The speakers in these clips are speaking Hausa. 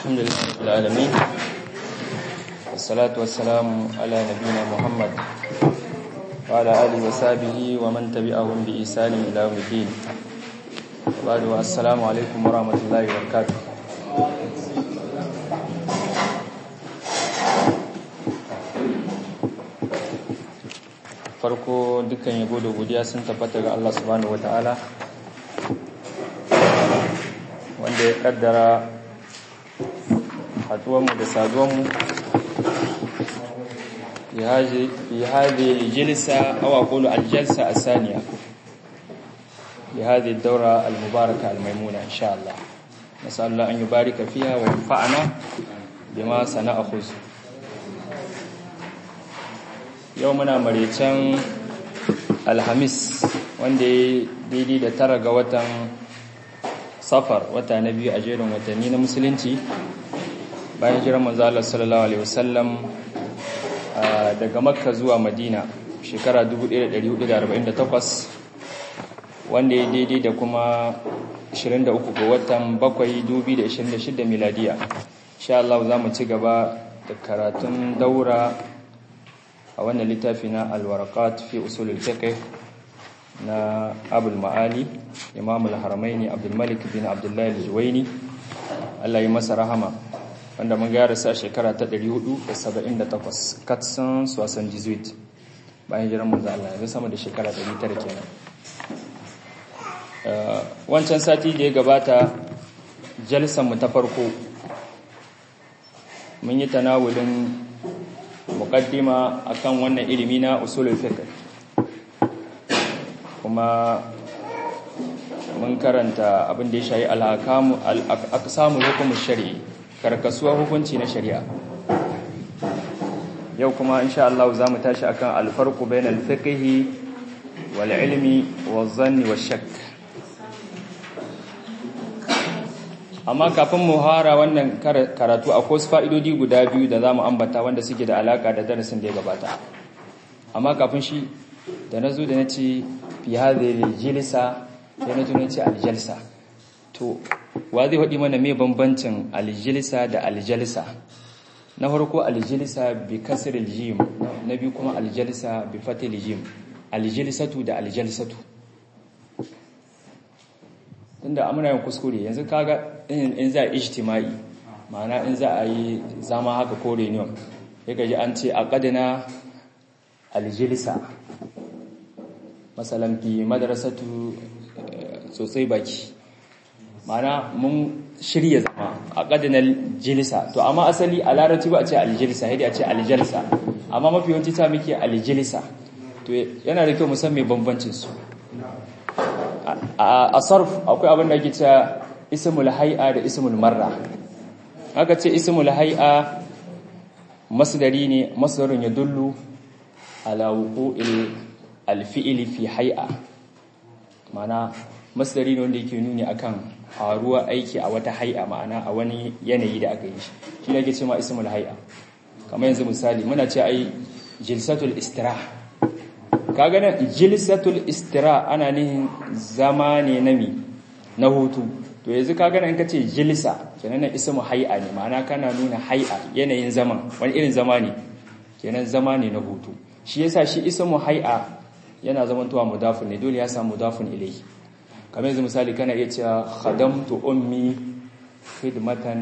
الحمد لله رب العالمين والصلاة والسلام على نبينا محمد وعلى آله وصحبه ومن تبعهم بإحسان إلى يوم الدين وبعد السلام عليكم ورحمة الله وبركاته farko dukkan yabo da godiya sun tabbata ga Allah subhanahu wataala wanda ya kaddara haduwanmu da saduwanmu fi hadi jilsa aw aqulu aljalsa asaniya fi hadi ad-dawra al-mubaraka al-maymuna insha Allah nasal Allah an yubarika fiha wa yanfa'ana bima sana'khuz yau muna marecen alhamis wanda ya daidai da tara ga watan safar wata na biyu a jerin watanni na musulunci bayan jiran manzo Allah sallallahu alaihi wasallam daga makka zuwa madina shekara 1448 wanda ya daidai da kuma 23 ga watan 7 2026 miladiya insha Allah za mu ci gaba da karatun daura a wannan littafi na alwarakat fi usulul fiqh na abul ma'ali imam al-haramaini abdul malik bin abdullahi al-juwaini Allah ya masa rahama wanda mun ga rasa shekara ta 478 katsan sosan 18 bayan jiran manzo Allah ya sama da shekara 900 kenan wancan sati da ya gabata jalsan mu ta farko mun yi tanawulin muqaddima akan wannan ilimi na usulul fiqh kuma mun karanta abin da ya shayi al-ahkamu al-aqsamu hukum shari'i karkasuwa hukunci na shari'a yau kuma insha Allah zamu tashi akan al-farqu bainal fiqhi wal ilmi waz zanni wash shakk amma kafin mu hara wannan karatu akwai wasu fa'idodi guda biyu da za mu ambata wanda suke da alaka da darasin da ya gabata amma kafin shi da na zo da na ce fi hadhihi jilsa sai na tuno ce aljalsa to wa zai faɗi mana me bambancin aljilsa da aljalsa na farko aljilsa bi kasril jim na biyu kuma aljalsa bi fatil jim aljilsatu da aljalsatu tunda amina yin kuskure yanzu kaga in za a ijtimai ma'ana in za a yi zama haka ko reunion ya gaji an ce a ƙadina aljilisa matsalan fi madarasatu sosai baki ma'ana mun shirya zama a ƙadinar jilisa to amma asali a larabci ba a ce aljilisa yadda a ce aljalisa amma mafi yawanci ta muke aljilisa to yana da kyau musamman bambancinsu a sarf akwai abin da ake cewa ismul hay'a da ismul marra aka ce ismul hay'a masdari ne masdarun yadullu ala wuqu'il alfi'li fi hay'a mana masdari ne wanda yake nuni akan faruwa aiki a wata hay'a ma'ana a wani yanayi da aka yi shi shi ne ake cewa ismul hay'a kamar yanzu misali muna ce ai jilsatul istirah kaga nan jilsatul istira ana nihin zama ne na mi na hutu to yanzu kaga nan kace jilsa kenan nan ismu hay'a ne ma'ana kana nuna hay'a yanayin zaman wani irin zama ne kenan zama ne na hutu shi yasa shi ismu hay'a yana zamantowa mudafun ne dole ya samu mudafun ilayhi kamar yanzu misali kana iya cewa khadamtu ummi khidmatan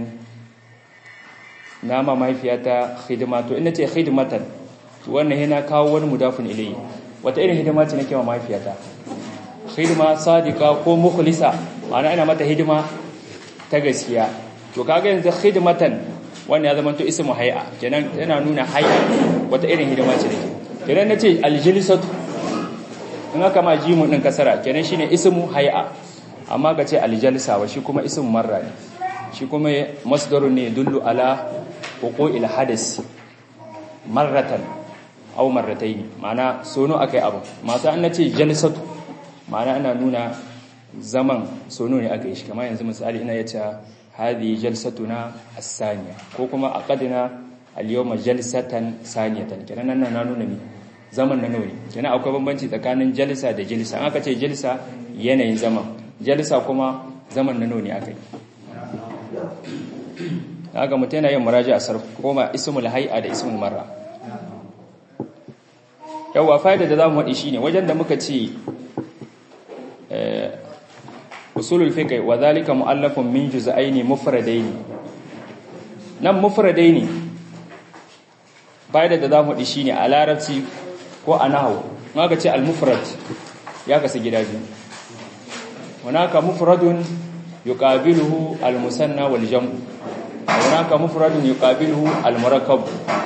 nama mahaifiyata khidma to ina ce khidmatan to wannan yana kawo wani mudafun ilayhi wata irin hidima ce nake wa mahaifiyata hidima sadiqa ko mukhlisa ma'ana ina mata hidima ta gaskiya to kaga yanzu khidmatan wannan ya zama to ismu hay'a kenan yana nuna hay'a wata irin hidima ce nake kenan nace aljilsatu in aka ma jimu din kasara kenan shine ismu hay'a amma ka ce aljalsa wa shi kuma ismu marra ne shi kuma masdarun ne dullu ala wuqu'il hadas marratan au marrataini ma'ana sono akai abu masu an nace jalsatu ma'ana ana nuna zaman sono ne aka yi shi kamar yanzu misali ina yace hadi jalsatuna as-saniya ko kuma aqadna al-yawma jalsatan saniyatan kenan nan na nuna ne zaman na nauni kenan akwai bambanci tsakanin jalsa da jilsa an aka ce jilsa yanayin zaman jalsa kuma zaman na nauni aka yi haka mutum yana yin muraji a sarf koma ismul hay'a da ismul marra yawa fa'ida da zamu wadi shine wajen da muka ce usulul fiqh wa zalika mu'allafun min juz'aini mufradaini nan mufradaini fa'ida da zamu wadi shine a larabci ko a nahwu maka ce al-mufrad ya kasu gida biyu hunaka mufradun yuqabiluhu al-musanna wal jam'u hunaka mufradun yuqabiluhu al-murakkab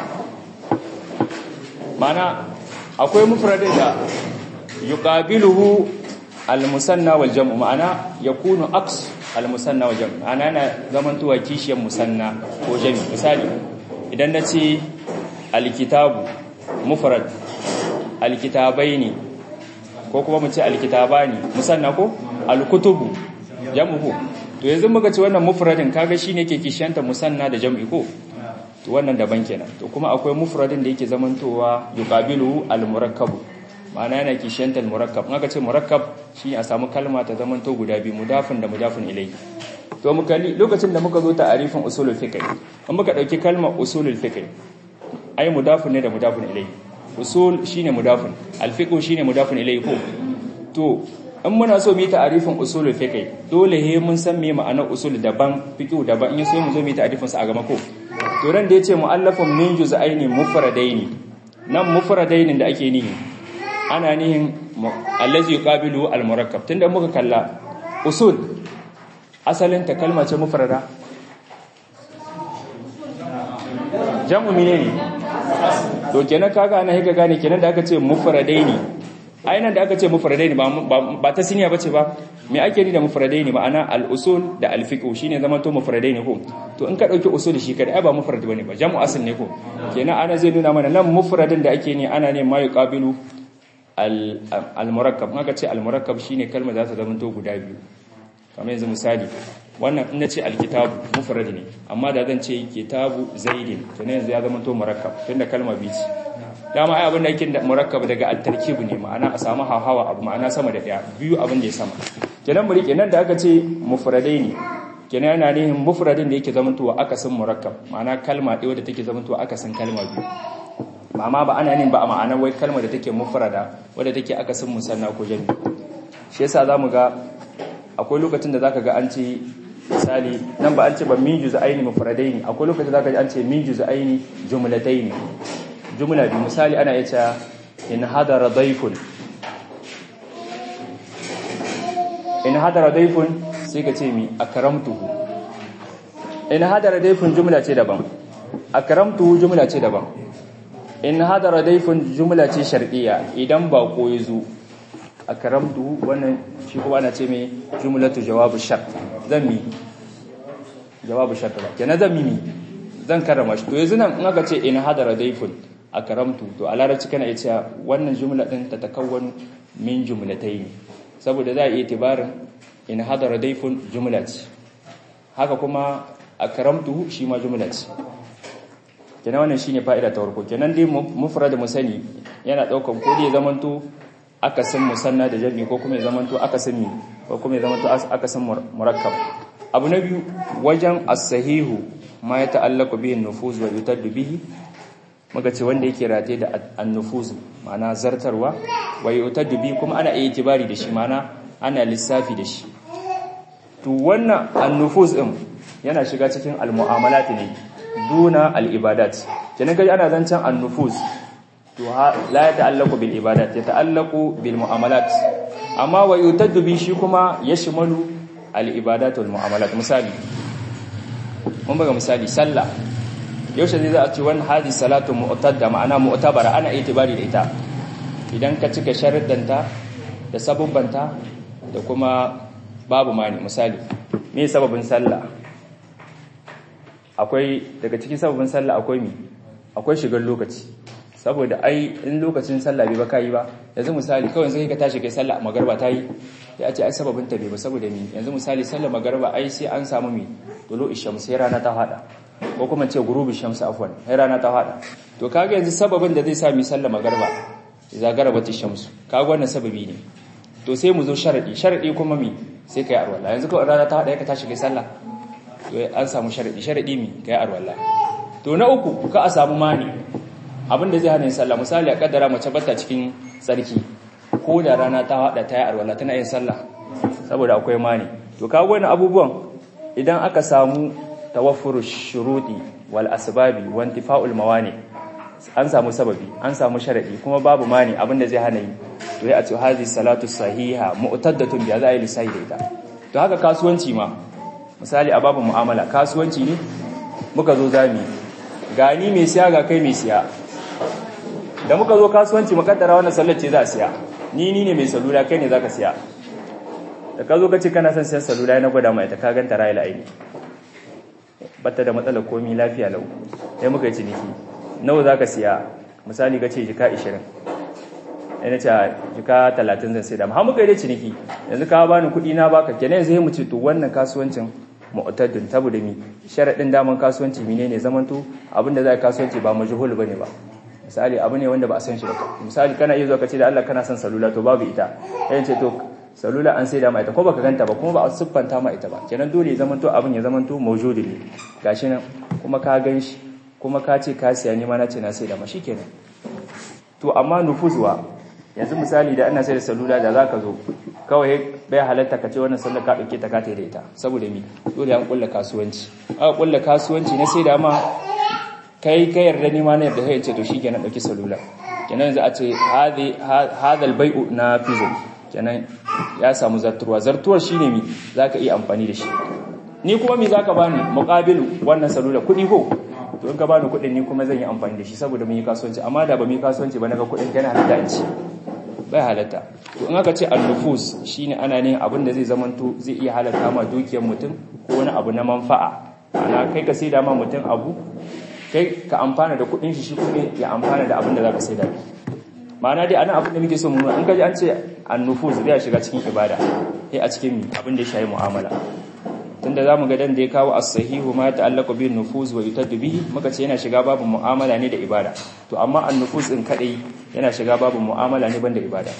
mana akwai mufradin da yuqabiluhu al-musanna wal jam'u ma'ana yakunu aks al-musanna wal jam'u ana yana zamantowa kishiyar musanna ko jam'i misali idan nace al-kitabu mufrad al-kitabaini ko kuma mu ce al-kitabani musanna ko al-kutubu jam'u to yanzu muka ce wannan mufradin kaga shine yake kishiyanta musanna da jam'i ko to wannan daban kenan to kuma akwai mufradin da yake zamantowa yuqabilu al-murakkab ma'ana yana kishiyanta al-murakkab in aka ce murakkab shine a samu kalma ta zamanto guda biyu mudafin da mudafin ilayhi to muka lokacin da muka zo ta'arifin usulul fiqh in muka dauki kalmar usulul fiqh ai mudafin ne da mudafin ilayhi usul shine mudafin al-fiqh shine mudafin ilayhi ko to in muna so mu yi ta'arifin usulul fiqh dole he mun san me ma'anar usul daban fiqh daban in so mu zo mu yi ta'arifin sa a gaba ko to ran da yace mu'allafun min juz'aini mufradaini nan mufradaini da ake nihi ana nihin allazi yuqabilu al-murakkab tunda muka kalla usul asalin ta kalma ce mufrada jam'u menene to kenan kaga ana hika gane kenan da aka ce mufradaini ainihin da aka ce mufradaini ba ba ta siniya bace ba me ake ni da mufradaini ma'ana al-usul da al-fiqh shine zama to mufradaini ko to in ka dauki usul shi kada ai ba mufrad bane ba jam'u asl ne ko kenan ana zai nuna mana nan mufradin da ake ni ana ne ma yuqabilu al-murakkab aka ce al-murakkab shine kalmar za ta zama to guda biyu kamar yanzu misali wannan in nace al-kitabu mufrad ne amma da zan ce kitabu zaidin to ne yanzu ya zama to murakkab tunda kalma biyu ce dama ai abin da yake murakkab daga at-tarkib ne ma'ana a samu hawa abu ma'ana sama da daya biyu abin da ya sama kenan mu rike nan da aka ce mufradaini kenan yana nihin mufradin da yake zamantowa akasin murakkab ma'ana kalma ɗaya wadda take zamantowa akasin kalma biyu amma ba ana nin ba a ma'ana wai kalma da take mufrada wadda take akasin musanna ko jami shi yasa zamu ga akwai lokacin da zaka ga an ce misali nan ba an ce ba min juz'aini mufradaini akwai lokacin da zaka ji an ce min juz'aini jumlataini jumla bi misali ana yace in hadara dayfun in hadara dayfun sai ka ce mi akramtuhu in hadara dayfun jumla ce daban akramtuhu jumla ce daban in hadara dayfun jumla ce shar'iyya idan ba ko yazo akramtuhu wannan shi kuma ana ce mai jumlatu jawabu shart zan mi jawabu shart kenan zan mi zan karrama shi to yanzu nan in aka ce in hadara dayfun a karamtu to a larabci kana iya cewa wannan jumla din ta takawwanu min jumlatayn saboda za a iya tibarin in hadara daifun jumla ce haka kuma a karamtu shi ma jumla ce kenan wannan shine fa'ida ta farko kenan dai mufrad musani yana daukan ko dai zamanto akasin musanna da jami ko kuma ya zamanto akasin mi ko kuma ya zamanto akasin murakkab abu na biyu wajen as-sahihu ma ya ta'allaqu bihi an-nufuz wa yutaddu bihi muka ce wanda yake rataye da annufuzu ma'ana zartarwa wa yutaddu bi kuma ana iya tibari da shi ma'ana ana lissafi da shi to wannan annufuz din yana shiga cikin almu'amalat ne duna al-ibadat kenan kaji ana zancan annufuz to la ya ta'allaqu bil ibadat ya ta'allaqu bil mu'amalat amma wa yutaddu bi shi kuma yashmalu al-ibadat wal mu'amalat misali mun buga misali sallah yaushe zai za a ce wani hadi salatu mu'tadda ma'ana mu'tabara ana itibari da ita idan ka cika sharuddanta da sabubbanta da kuma babu mani misali me sababin sallah akwai daga cikin sababin sallah akwai mi akwai shigar lokaci saboda ai in lokacin sallah bai ba kai ba yanzu misali kawai sai ka tashi kai sallah magarba ta yi sai a ce ai sababin ta bai ba saboda mi yanzu misali sallah magarba ai sai an samu mi dolo isham sai rana ta hada ko kuma ce gurubi shamsu afwan sai rana ta hada to kaga yanzu sababin da zai sa mi sallah magarba idza garabat shamsu kaga wannan sababi ne to sai mu zo sharadi sharadi kuma mi sai kai arwala yanzu kawai rana ta hada ka tashi kai sallah an samu sharadi sharadi mi kai arwalla to na uku ka a samu mani abinda zai hana yin sallah misali a kaddara mace bata cikin tsarki ko da rana ta hada ta yi arwalla tana yin sallah saboda akwai mani to kawo wani abubuwan idan aka samu tawaffuru shuruɗi wal asbabi wa intifa'ul mawani an samu sababi an samu sharadi kuma babu mani abinda zai hana yi to ya ce hazi salatu sahiha mu'taddatun bi za a yi lisai da ita to haka kasuwanci ma misali a babu mu'amala kasuwanci ne muka zo zami gani mai siya ga kai mai siya da muka zo kasuwanci makaddara wannan sallar ce za a siya ni ni ne mai salula kai ne zaka siya da ka zo ka ce kana son siyan salula na gwada mai ta ka ganta ra'ayi la'aini batta da matsalar komi lafiya lau sai muka yi ciniki nawa za ka siya misali ka ce jika 20 yana ce jika 30 zan sai da har muka yi da ciniki yanzu ka bani kuɗi na baka kenan yanzu mu ce to wannan kasuwancin mu'taddin saboda mi sharadin daman kasuwanci menene zamanto abinda za ka kasuwanci ba majhul bane ba misali abu ne wanda ba a san shi ba misali kana iya zuwa ka ce da Allah kana son salula to babu ita yayin ce to salula an saida ma ita ko baka ganta ba kuma ba a siffanta ma ita ba kenan dole ya zamanto abin ya zamanto mawjudi ne gashi nan kuma ka gan shi kuma ka ce ka siya ni ma na ce na saida ma shikenan to amma nufuzwa yanzu misali da ana sai da salula da zaka zo kawai bai halatta ka ce wannan sallar ka dauke ta ka da ita saboda mi dole an kulla kasuwanci aka kulla kasuwanci na sai da ma kai kai yarda ni ma na yarda sai ce to shikenan dauki salula kenan yanzu a ce hadi hadal bai'u na fizo kenan ya samu zartuwa zartuwar shine mi zaka iya amfani da shi ni kuma mi zaka bani muqabilu wannan salula kudi ko to in ka bani kudin ni kuma zan yi amfani da shi saboda mun yi kasuwanci amma da ba mu yi kasuwanci ba naga kudin kana halatta in ci bai halatta to in aka ce al-nufus shine ana ne abin da zai zamanto zai iya halatta ma dukiyar mutum ko wani abu na manfa'a ana kai ka saida ma mutum abu kai ka amfana da kudin shi shi kuma ya amfana da abin da zaka saida ma'ana dai anan abin da muke so mu in ka ji an ce an-nufus zai shiga cikin ibada sai a cikin abin da ya shayi mu'amala tunda zamu ga dan da ya kawo as-sahihu ma ta'allaqu bin nufuz wa yutaddu bihi muka ce yana shiga babu mu'amala ne da ibada to amma an-nufuz din kadai yana shiga babu mu'amala ne banda ibada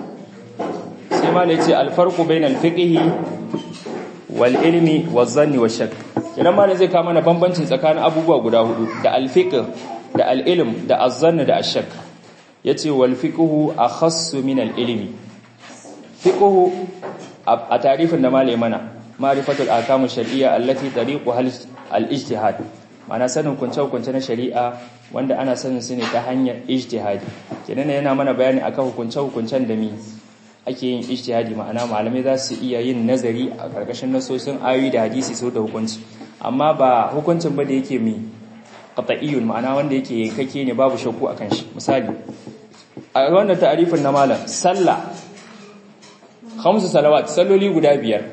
sai ma yace al-farqu bainal fiqhi wal ilmi waz zanni wash shakk idan ma zai kawo mana bambancin tsakanin abubuwa guda hudu da al-fiqh da al-ilm da az-zann da ash-shakk yace wal fiqhu akhassu min al-ilmi fiqhu a tarifin da malai mana ma'rifatul ahkam shar'iyya allati tariquha al-ijtihad ma'ana sanin kunce-kunce na shari'a wanda ana sanin su ne ta hanyar ijtihadi kenan yana mana bayani akan hukunce-hukuncen da mi ake yin ijtihadi ma'ana malamai za su iya yin nazari a karkashin nasosin ayoyi da hadisi sau da hukunci amma ba hukuncin ba da yake mi qat'iyyun ma'ana wanda yake kake ne babu shakku akan shi misali a wannan ta'arifin na malam sallah khamsu salawat salloli guda biyar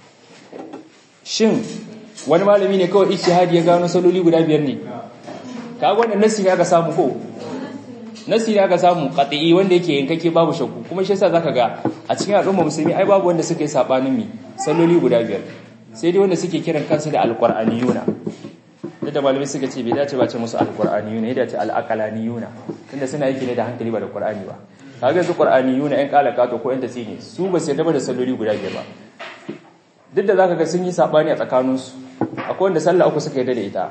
shin wani malami ne kawai ijtihadi ya gano saloli guda biyar ne kaga wannan nasi ne aka samu ko nasi ne aka samu qati'i wanda yake yankake babu shakku kuma shi yasa zaka ga a cikin al'umma musulmi ai babu wanda suka yi sabanin mi saloli guda biyar sai dai wanda suke kiran kansu da alqur'aniyuna da malamai suka ce bai dace ba ce musu alqur'aniyuna ya dace alaqalaniyuna tunda suna yake ne da hankali ba da qur'ani ba kaga su qur'aniyuna ɗan kalakato ko ɗan tasini su ba su yarda da saloli guda biyar ba duk da zaka ga sun yi sabani a tsakaninsu akwai wanda sallah uku suka yarda da ita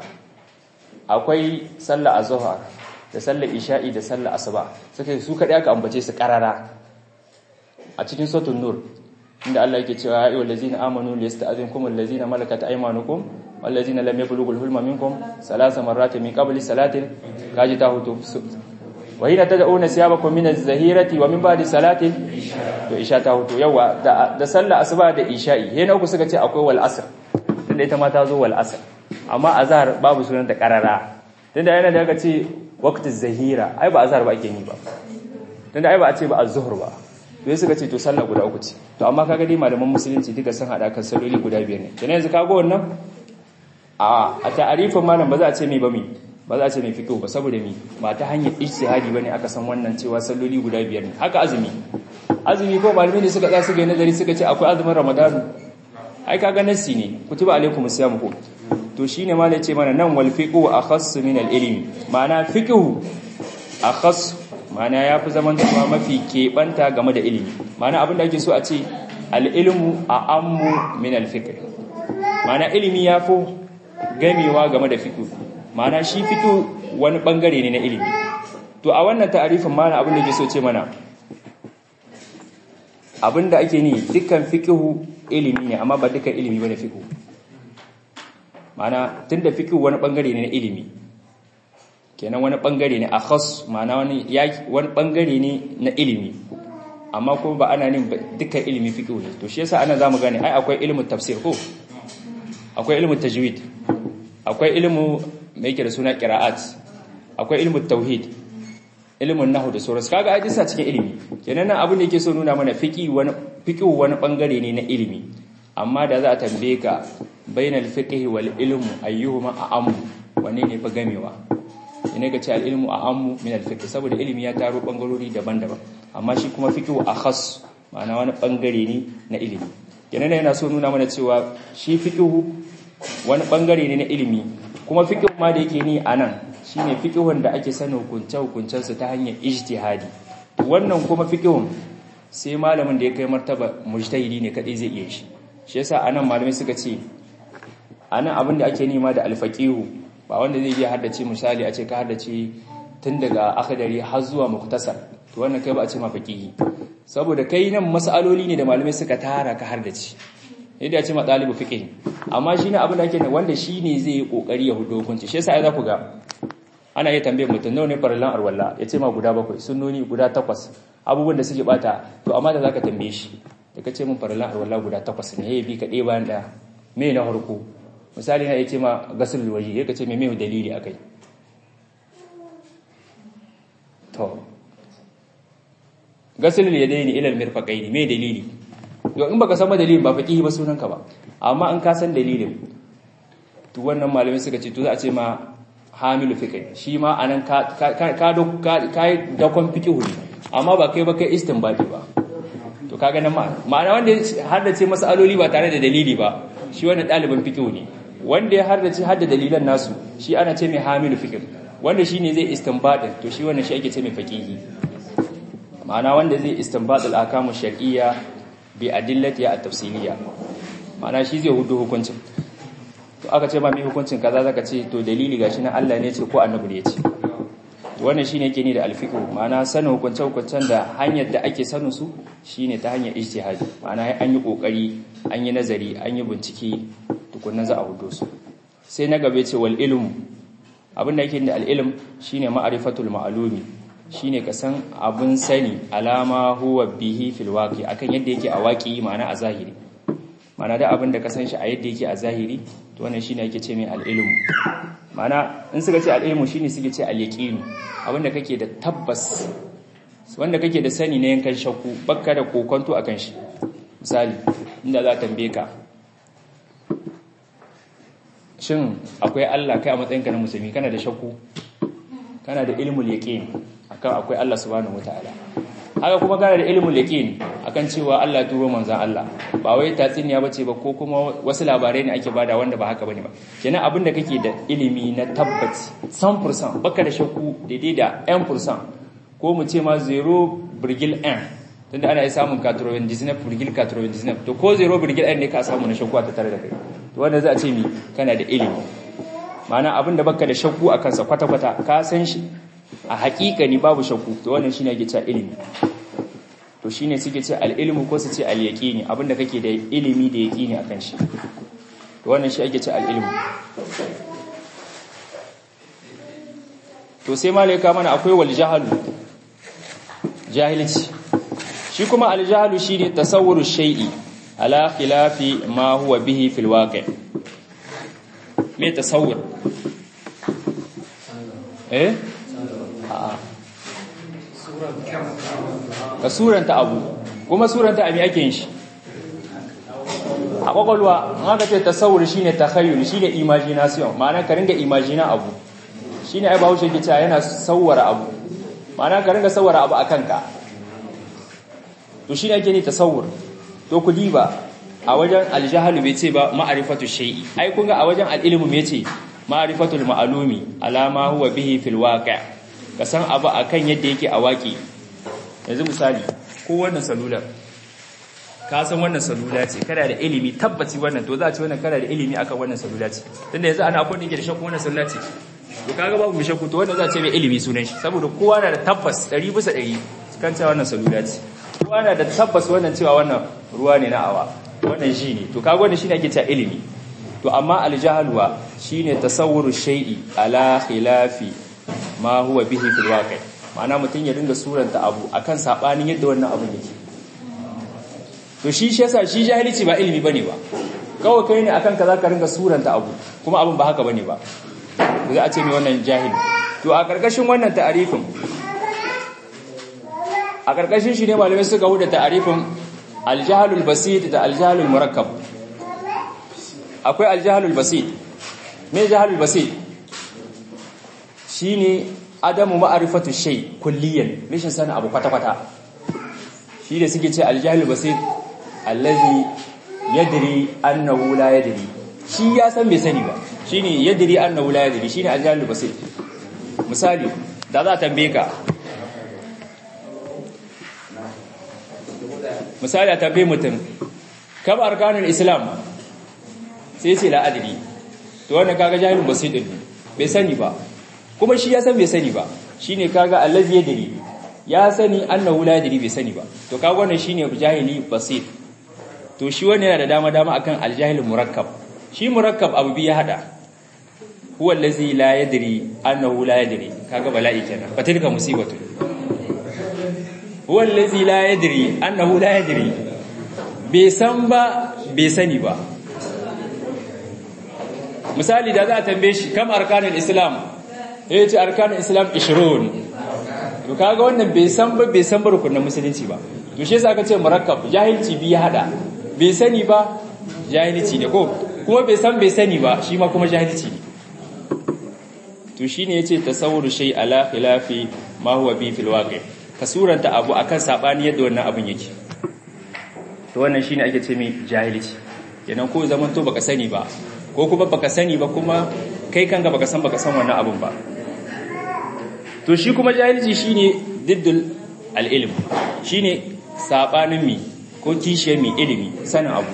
akwai sallah azhar da sallah isha'i da sallah asuba suka su kadai aka ambace su karara a cikin suratul nur inda Allah yake cewa ayyuhal ladzina amanu liyasta'zinkum allazina malakat aymanukum wallazina lam yablughul hulma minkum salasa marratin min qabli salatin kaji ta hutu wa hina tad'una siyabakum min az-zahirati wa min ba'di salatin to isha ta hutu yawa da sallah asuba da isha'i he na uku suka ce akwai wal asr tunda ita ma ta zo wal asr amma azhar babu sunan ta karara tunda yana da aka ce waqtiz zahira ai ba azhar ba ake ni ba tunda ai ba a ce ba az-zuhr ba to suka ce to sallah guda uku ce to amma kaga dai malaman musulunci duka sun hada kan salloli guda biyar ne kenan yanzu kaga wannan a a ta'arifin malam ba za a ce me ba mi ba za a ce mai fito ba saboda mi ba ta hanyar ijtihadi bane aka san wannan cewa salloli guda biyar ne haka azumi azumi ko malamai ne suka tsaya suka yi nazari suka ce akwai azumin ramadan ai kaga nassi ne kutiba alaikum siyam ko to shine ma ce mana nan wal fiqhu akhass min al ilmi ma'ana fiqhu akhass ma'ana yafi zaman da mafi keɓanta game da ilimi ma'ana abin da ake so a ce al ilmu a ammu min al fiqh ma'ana ilimi ya fi gamewa game da fiqh ma'ana shi fiqh wani bangare ne na ilimi to a wannan ta'arifin mana abin da ke so ce mana abin da ake ni dukkan fiqh ilimi ne amma ba dukkan ilimi bane fiqh ma'ana tunda fiqh wani bangare ne na ilimi kenan wani bangare ne akhas ma'ana wani wani bangare ne na ilimi amma kuma ba ana nin dukkan ilimi fiqh ne to shi yasa ana zamu gane ai akwai ilimin tafsir ko akwai ilimin tajwid akwai ilimin me yake da suna qira'at akwai ilimin tauhid ilimin nahwu da sauransu kaga ai disa cikin ilimi kenan nan abin da yake so nuna mana fiqh wani fiqh wani bangare ne na ilimi amma da za a tambaye ka bainal fiqh wal ilmu ayyuhuma a'am wanne ne fa gamewa ina ga ce al ilmu a'am min al fiqh saboda ilimi ya taro bangarori daban-daban amma shi kuma fiqh akhas ma'ana wani bangare ne na ilimi kenan yana so nuna mana cewa shi fiqh wani bangare ne na ilimi kuma fiqh ma da yake ni anan shine fiqhun da ake sanin hukunce hukuncen su ta hanyar ijtihadi wannan kuma fiqhun sai malamin da ya kai martaba mujtahidi ne kadai zai iya shi shi yasa anan malamai suka ce anan abin da ake nema da alfaqihu ba wanda zai iya haddace misali a ce ka haddace tun daga akhdari har zuwa muktasar to wannan kai ba a ce ma faqihi saboda kai nan masaloli ne da malamai suka tara ka haddace yadda ya ce ma ɗalibu fiqh amma shine abin da ake wanda shine zai yi kokari ya hudo hukunci shi yasa ai za ku ga ana iya tambayar mutum nawa ne farallan arwalla ya ce ma guda bakwai sunnoni guda takwas abubuwan da suke bata to amma da zaka tambaye shi da ka ce min farallan arwalla guda takwas ne yayi bi ka ɗaya bayan ɗaya me na harko misali na ya ce ma gasul waji ya ka ce me me dalili akai to gasul yadaini ila almirfaqaini me dalili yau in baka san dalilin ba faqihi ba sunanka ba amma in ka san dalilin to wannan malamai suka ce to za a ce ma hamilu fiqh shi ma anan ka ka ka kai dakon fiqh ne amma ba kai ba kai istinbati ba to kaga nan ma'ana wanda har da ce masaloli ba tare da dalili ba shi wannan dalibin fiqh ne wanda ya har da ce hadda dalilan nasu shi ana ce mai hamilu fiqh wanda shine zai istinbadin to shi wannan shi ake ce mai faqihi ma'ana wanda zai istinbad al-ahkamu shar'iyya bi adillati at-tafsiliyya ma'ana shi zai hudu hukuncin to aka ce ma mai hukuncin kaza zaka ce to dalili gashi na Allah ne ce ko annabi ne ce to wannan shine yake ni da alfiqh ma'ana sanin hukuncin hukuncin da hanyar da ake sanin su shine ta hanyar ijtihadi ma'ana an yi kokari an yi nazari an yi bincike tukunna za a hudo su sai na gabe ce wal ilm abin da yake da al ilm shine ma'rifatul ma'lumi shine ka san abun sani alama huwa bihi fil waqi akan yadda yake a waqi ma'ana a zahiri ma'ana da abin da ka san shi a yadda yake a zahiri to wannan shine yake ce mai al-ilmu ma'ana in suka ce al-ilmu shine suke ce al-yaqin abin da kake da tabbas wanda kake da sani na yankan shakku bakka da kokonto akan shi misali inda za tambaye ka shin akwai Allah kai a matsayinka na musulmi kana da shakku kana da ilmul yaqin akan akwai Allah subhanahu wataala haka kuma kana da ilmul yaqin akan cewa Allah turo manzon Allah ba wai tatsiniya bace ba ko kuma wasu labarai ne ake bada wanda ba haka bane ba kenan abin da kake da ilimi na tabbaci 100% baka da shakku daidai da 1% ko mu ce ma 0.1 tunda ana iya samun 99.99 to ko 0.1 ne ka samu na shakku a tattare da kai to wanda za a ce mi kana da ilimi ma'ana abin da baka da shakku a kansa kwata-kwata ka san shi a hakikani babu shakku to wannan shine ake cewa ilimi to shine suke ce al-ilmu ko su ce al-yaqini abinda kake da ilimi da yaqini akan shi to wannan shi ake ce al-ilmu to sai malaika mana akwai wal jahalu jahilci shi kuma al-jahalu shine tasawwuru shay'i ala khilafi ma huwa bihi fil waqi' me tasawwur eh ka suranta abu kuma suranta abi ake yin shi a kwakwalwa haka ce tasawur shine takhayyul shine imagination ma'ana ka ringa imagina abu shine ai bawo shi cewa yana sawwara abu ma'ana ka ringa sawwara abu akan ka to shine ake ni tasawur to ku diba a wajen aljahalu bai ce ba ma'rifatu shay'i ai kun ga a wajen alilmu me ce ma'rifatul ma'lumi alama huwa bihi fil waqi' ka san abu akan yadda yake a waki yanzu misali ko wannan salular ka san wannan salula ce kana da ilimi tabbaci wannan to za a ce wannan kana da ilimi akan wannan salula ce tunda yanzu ana akwai da shakku wannan salula ce to kaga babu mai shakku to wannan za a ce mai ilimi sunan shi saboda kowa na da tabbas 100 bisa 100 kan cewa wannan salula ce kowa na da tabbas wannan cewa wannan ruwa ne na awa wannan shi ne to kaga wannan shine ake cewa ilimi to amma aljahalwa shine tasawwuru shay'i ala khilafi ma huwa bihi fil waqi' ma'ana mutun ya dinga suranta abu akan sabanin yadda wannan abun yake to shi shi yasa shi jahilci ba ilimi bane ba kawai kai ne akan kaza ka ringa suranta abu kuma abun ba haka bane ba za a ce mai wannan jahili to a karkashin wannan ta'arifin a karkashin shi ne malamai suka huda ta'arifin aljahalul basit da aljahalul murakkab akwai aljahalul basit me jahalul basit shine adamu ma'rifatu shay kulliyan rashin sanin abu kwata kwata shi da suke ce aljahalul basit allazi yadri annahu la yadri shi ya san bai sani ba shine yadri annahu la yadri shine aljahalul basit misali da za a tambaye ka misali a tambaye mutum kam arkanul islam sai ce la'adari to wannan kaga jahilun basit din bai sani ba kuma shi ya san bai sani ba shine kaga allazi yadri ya sani annahu la yadri bai sani ba to kaga wannan shine jahili basit to shi wannan yana da dama dama akan aljahil murakkab shi murakkab abu bi ya hada huwa allazi la yadri annahu la yadri kaga bala'i kenan fatilka musibatu huwa allazi la yadri annahu la yadri bai san ba bai sani ba misali da za a tambaye shi kam arkanul islam ya ce arkanul islam 20 to kaga wannan bai san ba bai san ba rukunin musulunci ba to shi yasa aka ce murakkab jahilci bi ya hada bai sani ba jahilci ne ko kuma bai san bai sani ba shi ma kuma jahilci ne to shine yace tasawwuru shay ala khilafi ma huwa bi fil waqi ka suranta abu akan sabani yadda wannan abun yake to wannan shine ake ce mai jahilci kenan ko zaman to baka sani ba ko kuma baka sani ba kuma kai kanka baka san baka san wannan abun ba to shi kuma jahilci shine diddul al-ilm shine sabanin mi ko kishiyar mi ilimi sanin abu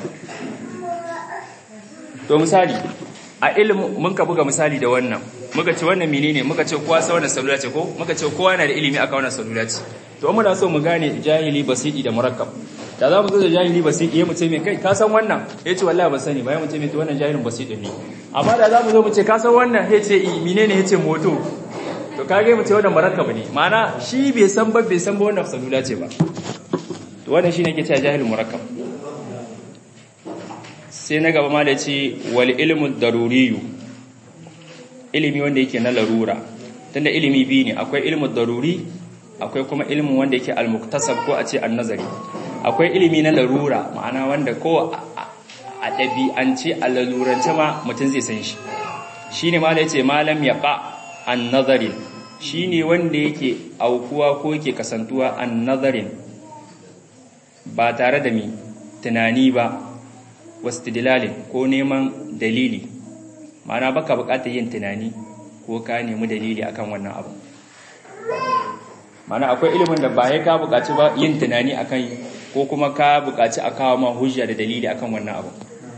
to misali a ilimi mun ka buga misali da wannan muka ce wannan menene muka ce kowa sa wannan salula ce ko muka ce kowa yana da ilimi akan wannan salula ce to muna so mu gane jahili basiti da murakkab da za mu zo da jahili basiti ya mu ce mai kai ka san wannan ya ce wallahi ban sani ba ya mu ce mai to wannan jahilin basiti ne amma da za mu zo mu ce ka san wannan ya ce i menene ya ce moto to kage mu ce wannan murakkab ne ma'ana shi bai san ba bai san ba wannan salula ce ba to wannan shine ke cewa jahilin murakkab sai na gaba ma da ce wal ilmu daruriyu ilimi wanda yake na larura tunda ilimi biyu ne akwai ilmu daruri akwai kuma ilimin wanda yake al-muktasab ko a ce an-nazari akwai ilimi na larura ma'ana wanda ko a ɗabi'ance a lalurance ma mutum zai san shi shine ma da yace malam yaqa an-nazarin shine wanda yake aukuwa ko yake kasantuwa an-nazarin ba tare da mi tunani ba wastidlalin ko neman dalili ma'ana baka bukatar yin tunani ko ka nemi dalili akan wannan abu ma'ana akwai ilimin da ba ya ka bukaci ba yin tunani akan ko kuma ka bukaci a kawo ma hujja da dalili akan wannan abu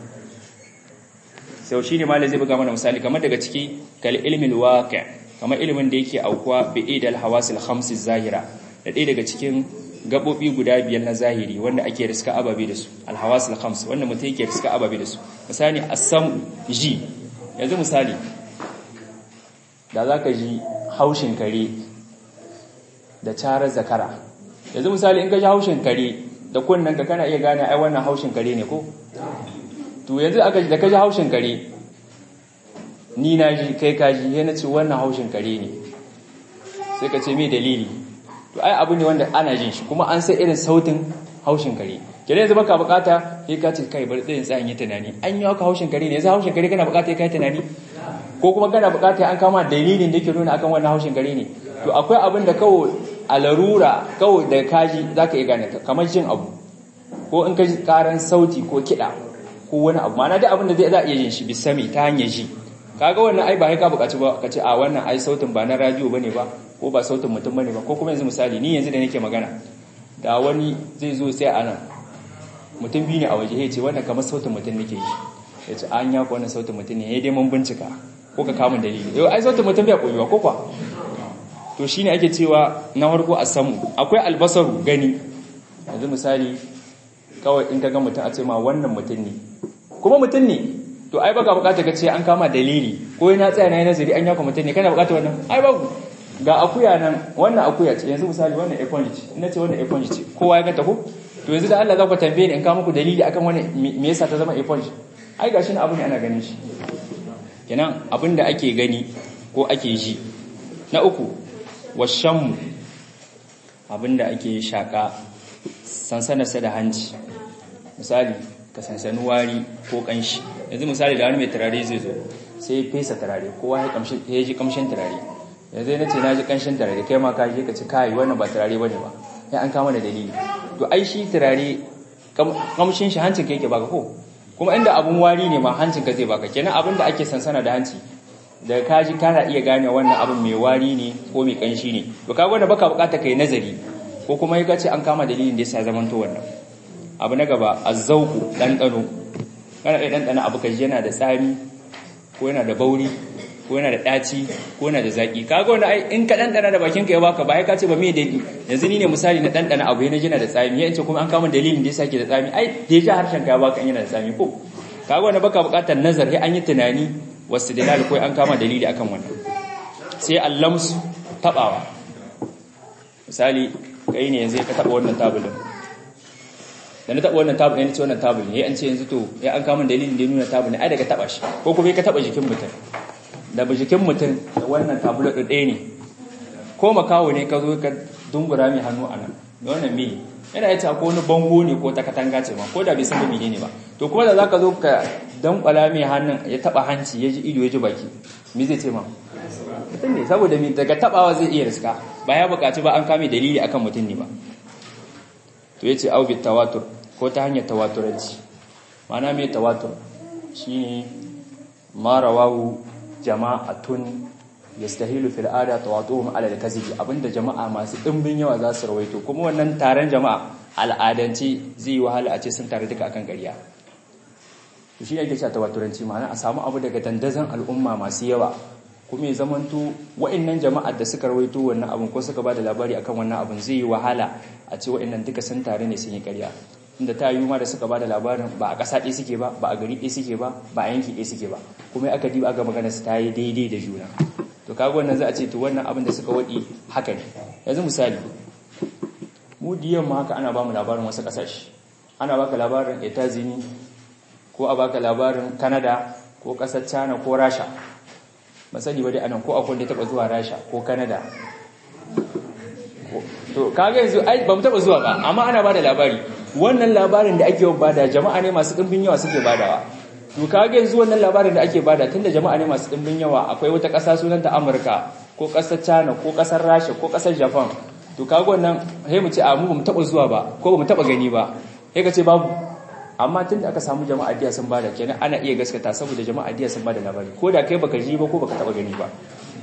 sau shine malai zai buga mana misali kamar daga ciki kal ilmin waqi kamar ilimin da yake aukuwa bi idal hawasil khamsi zahira da ɗaya daga cikin gabobi guda biyar na zahiri wanda ake riska ababe da su alhawasul khams wanda mutum yake riska ababe da su misali asam ji yanzu misali da zaka ji haushin kare da charar zakara yanzu misali in ka ji haushin kare da kunnen ka kana iya gane ai wannan haushin kare ne ko to yanzu aka da ka ji haushin kare ni na ji kai ka ji yana ce wannan haushin kare ne sai ka ce me dalili to ai abu ne wanda ana jin shi kuma an sai irin sautin haushin kare kire yanzu baka bukata sai ka ce kai bari tsayin tsayin yi tunani an yi haka haushin kare ne yanzu haushin kare kana bukata kai tunani ko kuma kana bukata an kama dalilin da yake nuna akan wannan haushin kare ne to akwai abin da kawai a larura kawai da kaji zaka iya gane kamar jin abu ko in ka ji karan sauti ko kiɗa ko wani abu ma'ana duk abin da zai za iya yin shi bisami ta hanyar ji kaga wannan ai ba sai ka bukaci ba ka ce a wannan ai sautin ba na radio bane ba ko ba sautin mutum bane ba ko kuma yanzu misali ni yanzu da nake magana da wani zai zo sai a nan mutum biyu ne a waje ya ce wannan kamar sautin mutum nake yi ya ce an ya wannan sautin mutum ne ya dai mun bincika ko ka kamun dalili yau ai sautin mutum bai koyuwa ko kwa to shine ake cewa na farko a samu akwai albasaru gani yanzu misali kawai in ka ga mutum a ce ma wannan mutum ne kuma mutum ne to ai baka bukata ka ce an kama dalili ko yana tsaya na yi nazari an yaka mutum ne kana bukata wannan ai babu ga akuya nan wannan akuya ce yanzu misali wannan eponji ce ina ce wannan eponji ce kowa ya ganta ko to yanzu da Allah za ku tambaye ni in ka muku dalili akan wani me yasa ta zama eponji ai gashi na abu ne ana ganin shi kenan abin da ake gani ko ake ji na uku washammu abin da ake shaka sansanarsa da hanci misali ka sansani wari ko kanshi yanzu misali da wani mai turare zai zo sai fesa turare kowa ya ji kamshin turare yanzu na ce na ji kanshin turare kai ma ka je ka ci kai wannan ba turare bane ba ya an kama da dalili to ai shi turare kamshin shi hancin ka yake baka ko kuma inda abun wari ne ma hancin ka zai baka kenan abin da ake sansana da hanci daga kaji kana iya gane wannan abin mai wari ne ko mai kanshi ne to kaga wanda baka bukata kai nazari ko kuma ya ce an kama dalilin da yasa zaman to wannan abu na gaba azzauku dandano kana iya dandana abu kaji yana da tsami ko yana da bauri ko yana da ɗaci ko yana da zaƙi kaga wanda ai in ka ɗanɗana da bakinka ya baka ba ai ka ce ba me daɗi yanzu ni ne misali na ɗanɗana abu yana jina da tsami ya ce kuma an kama dalilin da ya sake da tsami ai da ya ji harshen ka ya baka yana da tsami ko kaga wanda baka buƙatar nazar sai an yi tunani wasu dalil ko an kama dalili akan wannan sai allamsu tabawa misali kai ne yanzu ka taba wannan tabulin da na taba wannan tabulin ne ce wannan tabulin ya an ce yanzu to ya an kama dalilin da ya nuna tabulin ai daga taba shi ko kuma ka taba jikin mutum da jikin mutum da wannan tabulin ɗaya ne ko makawo ne ka zo ka dungura mai hannu a nan da wannan me yana yace ko wani bango ne ko ta katanga ce ma ko da bai san ba ne ba to kuma da zaka zo ka dankwala mai hannun ya taba hanci ya ji ido ya ji baki me zai ce ma mutum ne saboda me daga tabawa zai iya riska ba ya bukaci ba an kame dalili akan mutum ne ba to yace au bit tawatur ko ta hanyar tawaturanci ma'ana me tawatur shine ma rawahu jama'atun yastahilu fil ada tawatuhum ala al-kazibi abinda jama'a masu dimbin yawa za su rawaito kuma wannan taron jama'a al'adanci zai yi wahala a ce sun tare duka akan ƙarya to shi yake cewa tawaturanci ma'ana a samu abu daga dandazon al'umma masu yawa kuma ya zamanto wa'annan jama'ar da suka rawaito wannan abun ko suka bada labari akan wannan abun zai yi wahala a ce wa'annan duka sun tare ne sun yi ƙarya inda ta yi ma da suka bada labarin ba a ƙasa ɗaya suke ba ba a gari ɗaya suke ba ba a yanki ɗaya suke ba kuma aka diba aka magana su ta yi daidai da juna to kaga wannan za a ce to wannan abin da suka waɗi haka ne yanzu misali mu diyan ma haka ana ba mu labarin wasu ƙasashe ana baka labarin etazini ko a baka labarin Canada ko ƙasar China ko Rasha masani ba dai anan ko akwai da taba zuwa Rasha ko Canada to kaga yanzu ai ba mu taba zuwa ba amma ana bada labari wannan labarin da ake bada jama'a ne masu dimbin yawa suke badawa to kaga yanzu wannan labarin da ake bada tunda jama'a ne masu dimbin yawa akwai wata ƙasa sunanta Amurka ko ƙasar China ko ƙasar Rasha ko ƙasar Japan to kaga wannan sai mu ce a mu ba mu taba zuwa ba ko ba mu taba gani ba sai ka ce babu amma tun da aka samu jama'a diya sun bada kenan ana iya gaskata saboda jama'a diya sun bada labari ko da kai baka ji ba ko baka taba gani ba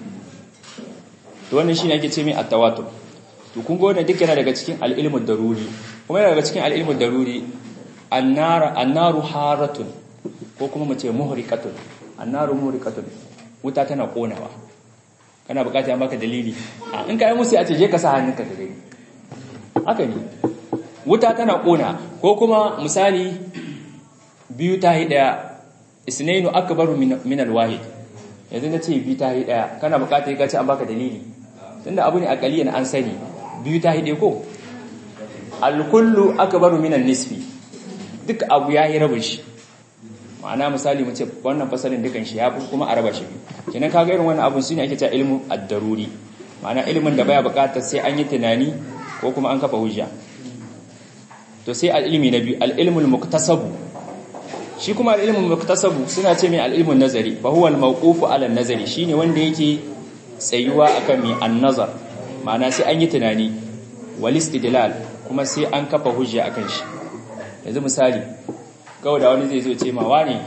to wannan shine ake ce mai at-tawatur to kun ga wannan duk yana daga cikin al-ilmu daruri kuma yana daga cikin al-ilmu daruri an-nar an-naru haratun ko kuma mu ce muhriqatun an-naru muhriqatun wuta tana konawa kana bukata ya maka dalili in ka yi musu a ce je ka sa hannunka ka gani haka ne wuta tana kona ko kuma misali biyu ta yi daya isnainu akbaru min alwahid yanzu na ce biyu ta yi daya kana bukata ya ce an baka dalili tunda abu ne akaliyan an sani biyu ta yi daya ko alkullu akbaru min nisfi duk abu ya yi rabin shi ma'ana misali mu ce wannan fasalin dukan shi ya fi kuma a raba shi kenan kaga irin wannan abun shine ake cewa ilmu ad-daruri ma'ana ilimin da baya bukatar sai an yi tunani ko kuma an kafa hujja to sai al'ilmi na biyu al'ilmul muktasabu shi kuma al'ilmul muktasabu suna ce mai al'ilmun nazari fa huwa al-mawqufu ala nazari shine wanda yake tsayuwa akan mai an-nazar ma'ana sai an yi tunani wal istidlal kuma sai an kafa hujja akan shi yanzu misali kawai da wani zai zo ce ma wani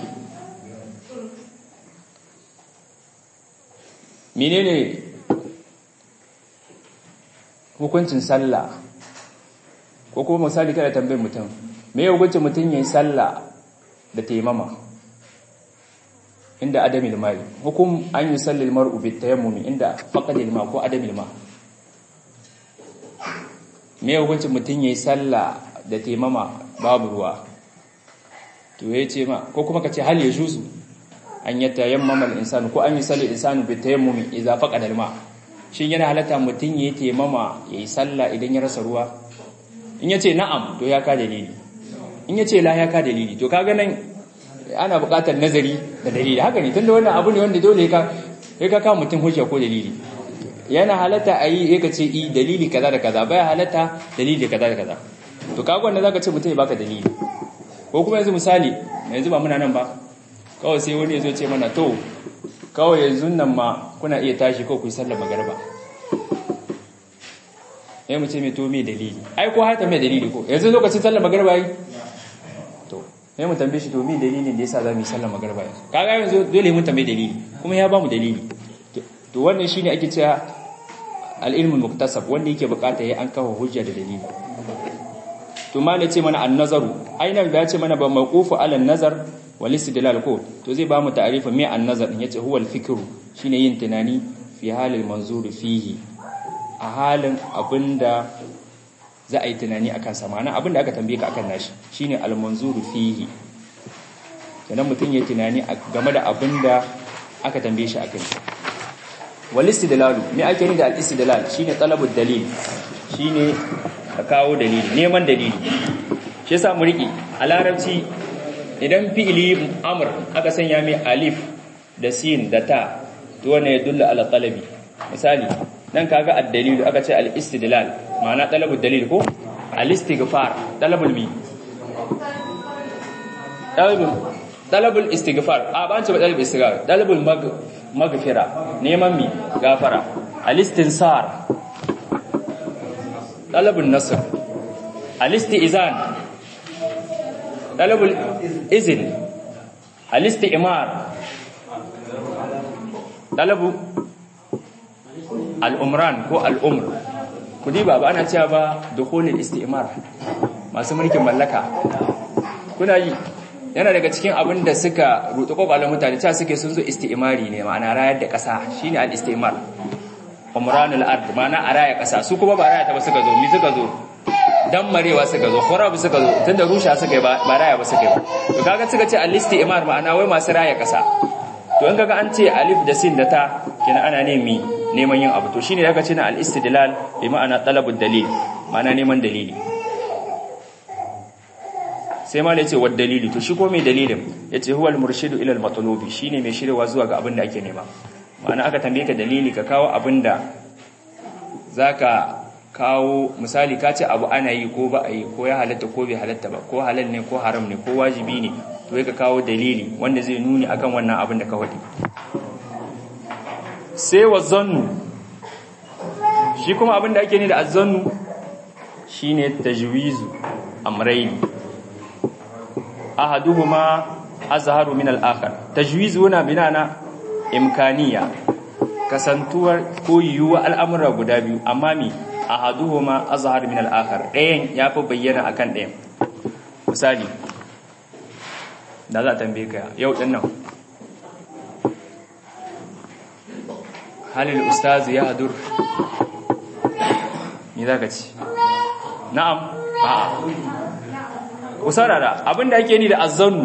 menene hukuncin sallah ko kuma misali kada tambayar mutum me ya hukunci mutum yayin sallah da taimama inda adamil mai hukum an yi sallil mar'u bi tayammumi inda faqadil ma ko adamil ma me ya hukunci mutum yayin sallah da taimama babu ruwa to yace ma ko kuma kace hal ya juzu an yatayammama al-insanu ko an yi sallil insanu bi tayammumi idza faqadal ma shin yana halatta mutum yayi taimama yayi sallah idan ya rasa ruwa in yace na'am to ya ka dalili in yace la ya ka dalili to kaga nan ana buƙatar nazari da dalili haka ne tunda wannan abu ne wanda dole ka sai ka kawo mutum hujja ko dalili yana halatta a yi ka ce i dalili kaza da kaza baya halatta dalili kaza da kaza to kaga wannan zaka ce mutum ya baka dalili ko kuma yanzu misali yanzu ba muna nan ba kawai sai wani ya zo ce mana to kawai yanzu nan ma kuna iya tashi ko ku yi sallar magariba ya mu ce mai to mai dalili ai ko hata mai dalili ko yanzu lokacin sallar magariba yi to sai mu tambaye shi to mai dalilin da yasa za mu yi sallar magariba yanzu kaga yanzu dole mun tambaye dalili kuma ya ba mu dalili to wannan shine ake cewa al-ilmul muktasab wanda yake bukata yayi an kawo hujja da dalili to ma ce mana an-nazaru ainihin da ya ce mana ba mawqufu ala nazar wal istidlal ko to zai ba mu ta'arifa me an-nazar din yace huwa al-fikru shine yin tunani fi halil manzur fihi a halin abinda za a yi tunani akan sa ma'ana abinda aka tambaye ka akan nashi shine al-manzur fihi kenan mutun ya tunani game da abinda aka tambaye shi akan wal istidlal me ake ni da al-istidlal shine talabud dalil shine ka kawo dalili neman dalili shi yasa mu riki a larabci idan fi'ili amr aka sanya mai alif da sin da ta to wannan ya dulla ala talabi misali nan kaga ad-dalil aka ce al-istidlal ma'ana talabud dalil ko al-istighfar talabul mi talabul talabul istighfar a ba an ce ba talabul istighfar talabul maghfira neman mi gafara al-istinsar طلب النصر الاستئذان طلب الإذن الاستئمار طلب الأمران ko al'umr ku diba ba ana cewa ba dukhulul istimar masu mulkin mallaka kuna yi yana daga cikin abin da suka rutu kobalin mutane cewa suke sun zo istimari ne ma'ana rayar da ƙasa shine al-istimar umranul ard mana a raya kasa su kuma ba raya ta ba suka zo mi suka zo dan marewa suka zo khurab suka zo tunda rusha suka yi ba raya ba suka yi ba to kaga suka ce alisti imar ma'ana wai masu raya kasa to in kaga an ce alif da sin da ta kina ana nemi neman yin abu to shine aka ce na al-istidlal bi ma'ana talabud dalil ma'ana neman dalili sai ma yace wa dalili to shi ko mai dalilin yace huwal murshidu ila al-matlubi shine mai shirwa zuwa ga abin da ake nema ma'ana aka tambaye ka dalili ka kawo abin da za ka kawo misali ka ce abu ana yi ko ba a yi ko ya halatta ko bai halatta ba ko halal ne ko haram ne ko wajibi ne to ka kawo dalili wanda zai nuni akan wannan abin da ka waɗi sai wa zannu shi kuma abin da ake ne da azzannu shine tajwizu amrayni ahaduhuma azharu min al-akhar tajwizu na binana imkaniya kasantuwar ko yiwuwa al'amura guda biyu amma mi a haduhuma azhar min al'akar ɗayan ya fi bayyana a kan ɗayan misali da za a tambaye ka yau ɗin nan halil ustazu ya hadur ni za ka ci na'am a'a usarara abinda ake ni da azzannu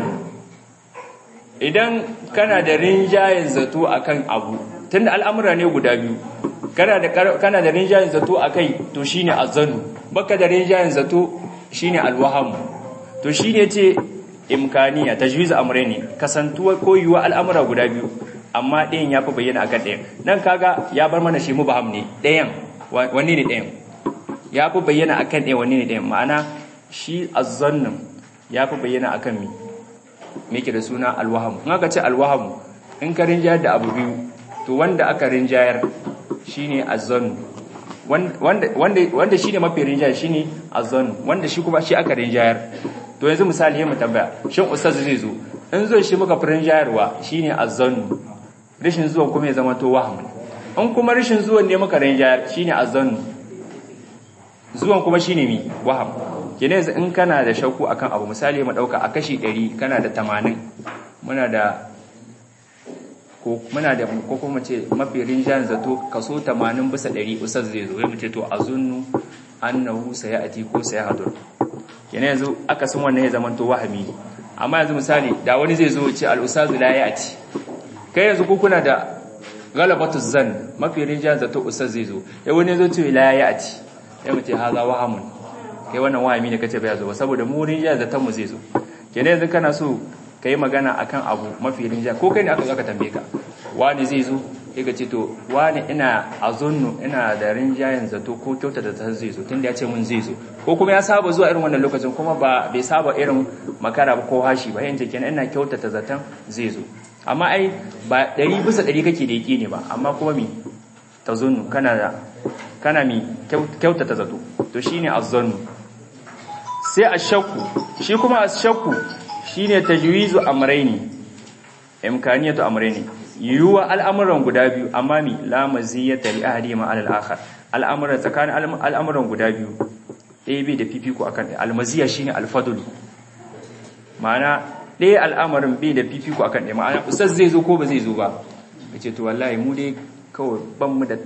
idan kana da rinjayen zato akan abu tunda al'amura ne guda biyu kana da kana da rinjayen zato akai to shine azanu baka da rinjayen zato shine alwaham to shine ce imkaniya tajwiz amrayni kasantuwa ko yuwa al'amura guda biyu amma ɗayan ya fi bayyana akan ɗayan nan kaga ya bar mana shi mubaham ne ɗayan wanne ne ɗayan ya fi bayyana akan ɗayan wanne ne ɗayan ma'ana shi azzannin ya fi bayyana akan mi me ke da suna alwahamu in aka ce alwahamu in ka rinjayar da abu biyu to wanda aka rinjayar shine azzannu wanda wanda wanda shine mafi rinjayar shine azzannu wanda shi kuma shi aka rinjayar to yanzu misali yayin mu tambaya shin ustaz zai zo in zo shi muka fi rinjayarwa shine azzannu rishin zuwan kuma ya zama to waham in kuma rishin zuwan ne muka rinjayar shine azzannu zuwan kuma shine mi waham kene yanzu in kana da shakku akan abu misali mu dauka a kashi 100 kana da 80 muna da ko muna da ko kuma ce mafi rinjan zato kaso 80 bisa 100 usaz zai zo mu ce to azunnu annahu sayati ko sayahadur kene yanzu aka san wannan ya zaman to wahami amma yanzu misali da wani zai zo ce al-ustazu la ya'ti kai yanzu ku kuna da galabatu zan mafi rinjan zato ustaz zai zo ya wani zo ce la ya'ti ya mu ce haza wahamun kai wannan wahami ne kace bai zo ba saboda mu rinjan zaton mu zai zo kene yanzu kana so ka yi magana akan abu mafi rinja ko kai ne aka zaka tambaye ka wani zai zo ya ce to wani ina a zonnu ina da rinjayen zato ko kyauta da ta zai zo tunda ya ce mun zai zo ko kuma ya saba zuwa irin wannan lokacin kuma ba bai saba irin makara ba ko hashi ba yanzu kenan ina kyauta ta zaton zai zo amma ai ba ɗari bisa ɗari kake da yake ne ba amma kuma mi ta zonnu kana da kana mi kyauta ta zato to shine azzannu sai ashakku shi kuma ashakku shine tajwizu amrayni imkaniyatu amrayni yuwa al'amuran guda biyu amma mi la maziyata li ahadihima ala al-akhar al'amuran tsakanin al'amuran guda biyu ɗaya bai da fifiko akan ɗaya almaziya shine alfadl ma'ana ɗaya al'amarin bai da fifiko akan ɗaya ma'ana ustaz zai zo ko ba zai zo ba kace to wallahi mu dai kawai ban mu da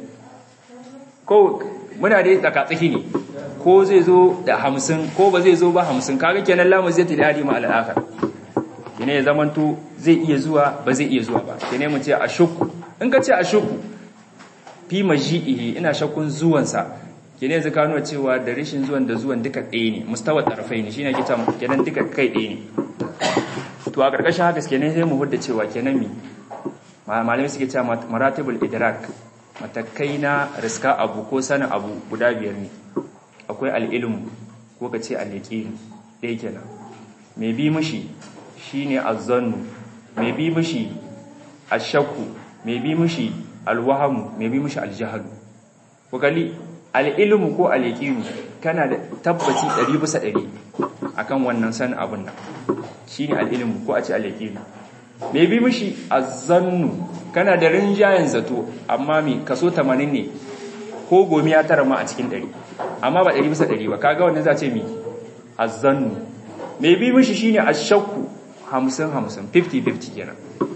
ko muna dai tsaka tsaki ne ko zai zo da hamsin ko ba zai zo ba hamsin kaga kenan la maziyata li ahadihima ala al-akhar kene ya zamanto zai iya zuwa ba zai iya zuwa ba kene mu ce a shukku in ka ce a shukku fi maji'ihi ina shakkun zuwansa kene yanzu ka nuna cewa da rashin zuwan da zuwan duka ɗaya ne mustawa tarafai ne shine kita kenan duka kai ɗaya ne to a ƙarƙashin haka kenan sai mu hudda cewa kenan mi malamai suke cewa maratibul idrak matakai na riska abu ko sanin abu guda biyar ne akwai al'ilmu ko ka ce al-yaqin ɗaya kenan mai bi mishi shine azzannu mai bi mishi ashakku mai bi mishi alwahamu mai bi mishi aljahalu ko kali alilmu ko alyaqinu kana da tabbaci 100 bisa 100 akan wannan san abun nan shine alilmu ko a ce alyaqinu mai bi mishi azzannu kana da rinjayen zato amma mi kaso 80 ne ko gomi ya tara ma a cikin 100 amma ba 100 bisa 100 ba kaga wannan za ce mi azzannu mai bi mishi shine ashakku hamsin hamsin 50-50 kenan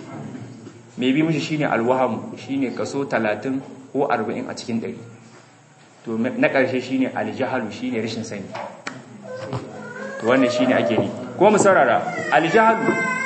mai bi mishi shine alwahamu shine kaso 30 ko 40 a cikin 100 to na ƙarshe shine aljahalu shine rashin sani to wannan shine ake ni ko mu saurara aljahalu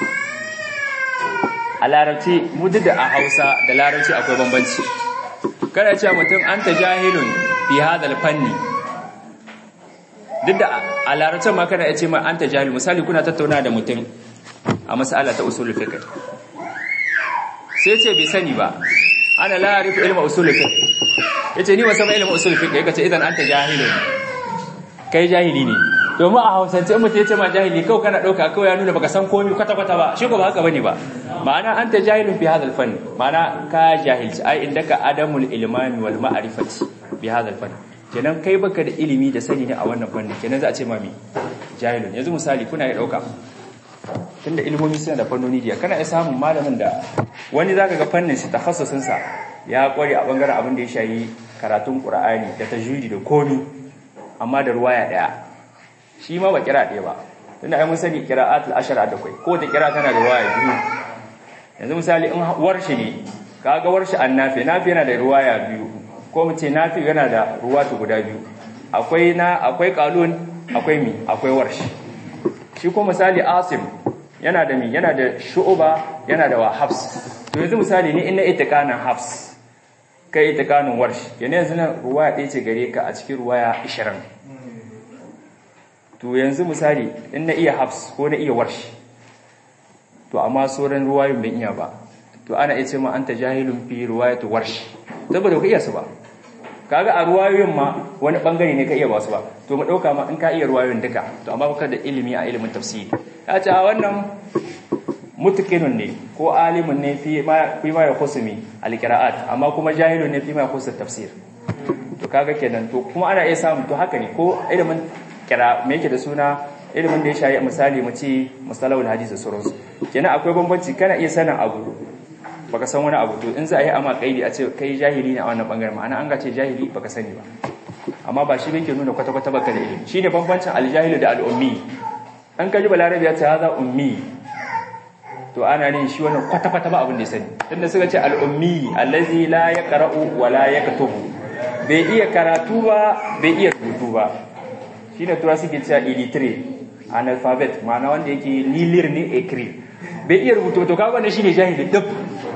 a larabci mu da a hausa da larabci akwai bambanci kada ce mutum anta jahilun fi hadal fanni duk da a larabcin ma kana ya ce ma anta jahil misali kuna tattauna da mutum a mas'ala ta usul fiqh sai ce bai sani ba ana la arifu ilma usul fiqh yace ni wasan ilma usul fiqh yace idan anta jahilun kai jahili ne domin a hausance in mutum yace ma jahili kawai kana dauka kawai ya nuna baka san komai kwata kwata ba shi ko ba haka bane ba ma'ana anta jahilun fi hadha fan ma'ana ka jahilci ai indaka adamul ilmami wal ma'rifati bi hadha fan kenan kai baka da ilimi da sani ne a wannan fannin kenan za a ce mami jahilun yanzu misali kuna ya dauka tunda ilimomi suna da fannoni diya kana iya samun malamin da wani zaka ga fannin shi takhassusin sa ya kware a bangaren abin da ya shayi karatun qur'ani da tajwidi da komi amma da ruwaya daya shi ma ba kira daya ba tunda ai mun sani qira'atul ashara da kai ko ta kira tana da ruwaya biyu yanzu misali in warshi ne kaga warshi annafi nafi yana da ruwaya biyu ko mu ce nafi yana da ruwatu guda biyu akwai na akwai qalun akwai mi akwai warshi shi ko misali asim yana da mi yana da shu'uba yana da wa hafs to yanzu misali ni ina itikanin hafs kai itikanin warsh yana yanzu nan ruwaya ɗaya ce gare ka a cikin ruwaya 20 to yanzu misali in na iya hafs ko na iya warsh to amma sauran ruwayoyin ban iya ba to ana iya ce ma anta jahilun fi ruwayatu warsh saboda ka iya su ba kaga a ruwayoyin ma wani bangare ne ka iya ba su ba to mu dauka ma in ka iya ruwayoyin duka to amma baka da ilimi a ilimin tafsiri ya ce a wannan mutqinun ne ko alimun ne fi ma fi ma yakhusumi alqiraat amma kuma jahilun ne fi ma yakhus tafsir to kaga kenan to kuma ana iya samu to haka ne ko ilimin kira me yake da suna ilimin da ya shayi misali mu ce mustalahul hadith da sauransu kenan akwai bambanci kana iya sanin abu baka san wani abu to in za a yi ama kaidi a ce kai jahili ne a wannan bangaren ma'ana an ga ce jahili baka sani ba amma ba shi ke nuna kwata-kwata baka da ilimi shine bambancin aljahilu da al'ummi an kaji balarabi ya ce haza ummi to ana ne shi wannan kwata-kwata ba abin da ya sani tunda suka ce al'ummi allazi la yaqra'u wa la yaktubu bai iya karatu ba bai iya rubutu ba shine tura suke cewa illiterate analphabet ma'ana wanda yake lilir ne ekri bai iya rubutu to kaga wannan shine jahili duk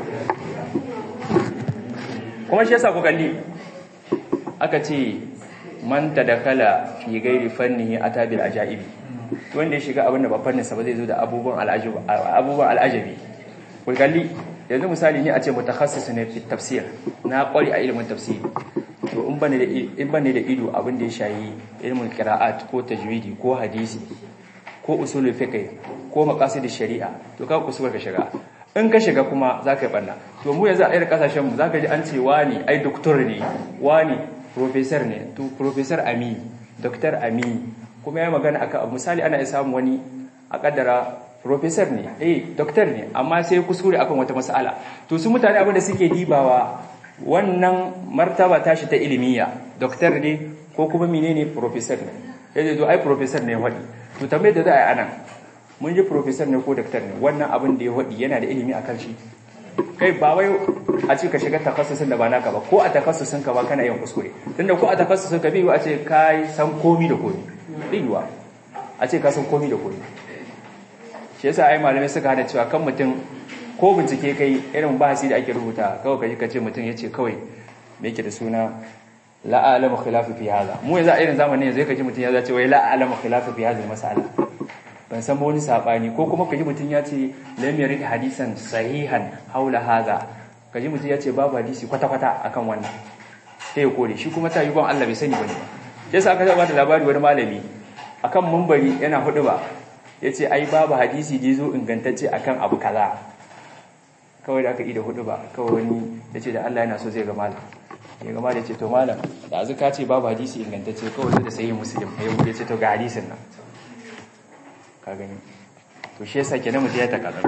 kuma shi yasa ku kalli aka ce man tadakala fi ghairi fannihi atabil ajaibi wanda ya shiga abin da ba fannin sa ba zai zo da abubuwan al'ajabi abubuwan al'ajabi ku kalli yanzu misali ne a ce mutakassis ne fi tafsir na kwari a ilimin tafsiri to in bane da in bane da ido abin da ya shayi ilmin qira'at ko tajwidi ko hadisi ko usulul fiqh ko maqasid shari'a to ka kusa ka shiga in ka shiga kuma zaka yi banna to mu yanzu a irin kasashen mu zaka ji an ce wani ai doctor ne wani professor ne to professor ami doctor ami kuma ya magana akan misali ana iya samu wani a kaddara professor ne eh doctor ne amma sai kuskure akan wata mas'ala to su mutane abin da suke dibawa wannan martaba tashi ta ilimiya doctor ne ko kuma menene professor ne yaje to ai professor ne wadi to tambayar da za a yi anan mun ji professor ne ko doctor ne wannan abin da ya wadi yana da ilimi akan shi kai ba wai a ce ka shiga takassusin da ba naka ba ko a takassusin ka ba kana yin kuskure tunda ko a takassusin ka biyu a ce kai san komi da komi biyuwa a ce ka san komi da komi shi yasa ai malamai suka hada cewa kan mutum ko bincike kai irin bahasi da ake rubuta kawai kaji kace mutum yace kawai me yake da suna la alamu khilafu fi hada mu yanzu a irin zamanin yanzu kaji mutum ya zace wai la alamu khilafu fi hada masala ban san wani sabani ko kuma kaji mutum ya ce lam yarid hadisan sahihan haula hada kaji mutum ya ce babu hadisi kwata kwata akan wannan sai ya kore shi kuma ta yi ban Allah bai sani bane ba sai aka ba da labari wani malami akan mumbari yana hudu ba yace ai babu hadisi da yazo ingantacce akan abu kaza kawai da aka yi da hudu ba kawai wani ya ce da Allah yana so zai ga malam ya ga malam ya ce to malam da azuka ce babu hadisi ingantacce kawai sai da sayi muslim ya ya ce to ga hadisin nan ka gani to shi yasa kenan mutum ya takazar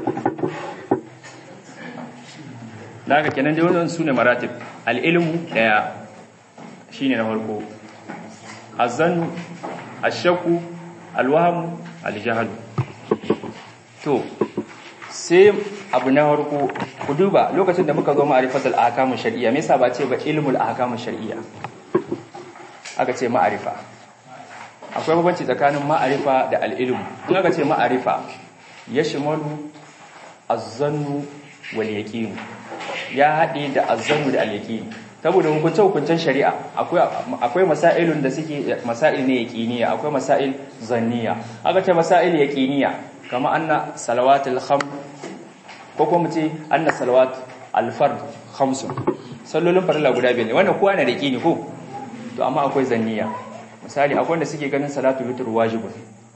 da haka kenan dai wannan sune maratib al-ilmu daya shine na farko azan ashakku alwaham aljahl to sai abu na harko ku duba lokacin da muka zo ma'arifatul ahkamu shar'iyya me yasa ba ce ba ilmul ahkamu shar'iyya aka ce ma'arifa akwai bambanci tsakanin ma'arifa da al-ilm in aka ce ma'arifa yashmalu az-zannu wal yaqin ya haɗe da az-zannu da al-yaqin saboda hukunce hukuncen shari'a akwai akwai masailun da suke masail ne yaqiniya akwai masail zanniya aka ce masail yaqiniya kama anna salawatul kham ko kuma ce anna salawat al-fard khamsun sallolin farilla guda biyar ne wannan kowa na da yaqini ko to amma akwai zanniya misali akwai wanda suke ganin salatul witr wajibun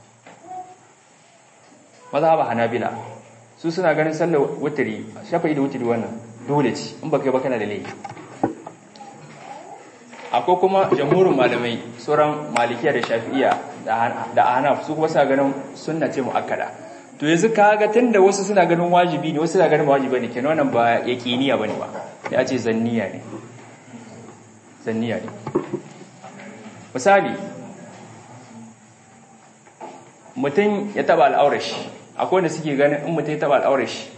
mazhaba hanabila su suna ganin sallar witri shafa'i da witri wannan dole ce in baka yi ba kana da laifi akwai kuma jamhurin malamai sauran malikiya da shafi'iya da ahnaf su kuma suna ganin sunna ce muakkada to yanzu kaga tunda wasu suna ganin wajibi ne wasu suna ganin wajibi ne kenan wannan ba yaqiniya bane ba ya ce zanniya ne zanniya ne misali mutum ya taba al'aurar shi akwai wanda suke ganin in mutum ya taba al'aurar shi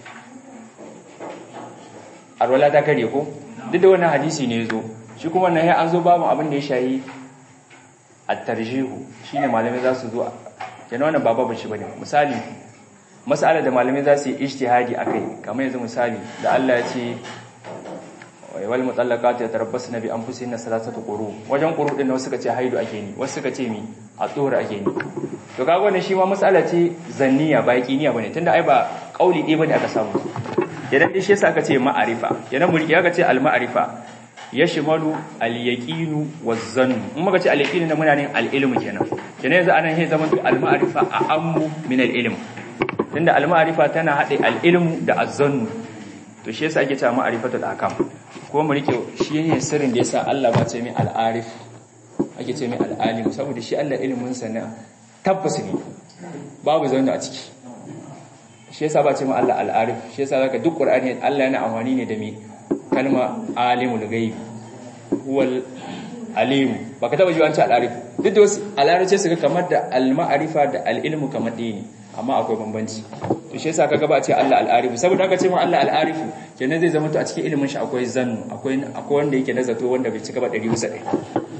alwala ta kare ko duk da wannan hadisi ne zo shi kuma nan an zo babu abin da ya shayi at-tarjihu shine malamai za su zo kenan wannan ba babu shi bane misali mas'alar da malamai za su yi ijtihadi akai kamar yanzu misali da Allah ya ce wal mutallaqatu yatarabbasna bi anfusihinna salasatu quru wajen quru din wasu suka ce haidu ake ni wasu suka ce mi a tsora ake ni to kaga wannan shi ma mas'ala ce zanniya ba yaqiniya bane tunda ai ba kauli ɗaya bane aka samu idan dai shi yasa aka ce ma'arifa idan mulki aka ce al ma'arifa yashmalu al yaqinu waz zann in muka ce al yaqinu na muna ne al ilmu kenan kenan yanzu anan sai zaman al ma'arifa a ammu min al ilm tunda al ma'arifa tana hade al ilmu da az zann to shi yasa ake cewa ma'arifatul akam ko mu rike shi ne sirrin da yasa Allah ba ce mai al-arif ake ce mai al-alim saboda shi Allah ilimin sa na tabbas ne babu zauna a ciki shi yasa ba ce mai Allah al-arif shi yasa zaka duk Qur'ani Allah yana amfani ne da mi kalma alimul ghaib huwal alimu baka taba ji an ce al'arifu duk da wasu al'arice su ga kamar da al-ma'arifa da al-ilmu kamar ɗaya ne amma akwai bambanci to shi yasa kaga ba a ce Allah al'arifu saboda aka ce ma Allah al'arifu kenan zai zama to a cikin ilimin shi akwai zannu akwai akwai wanda yake nazato wanda bai cika ba 100 bisa 100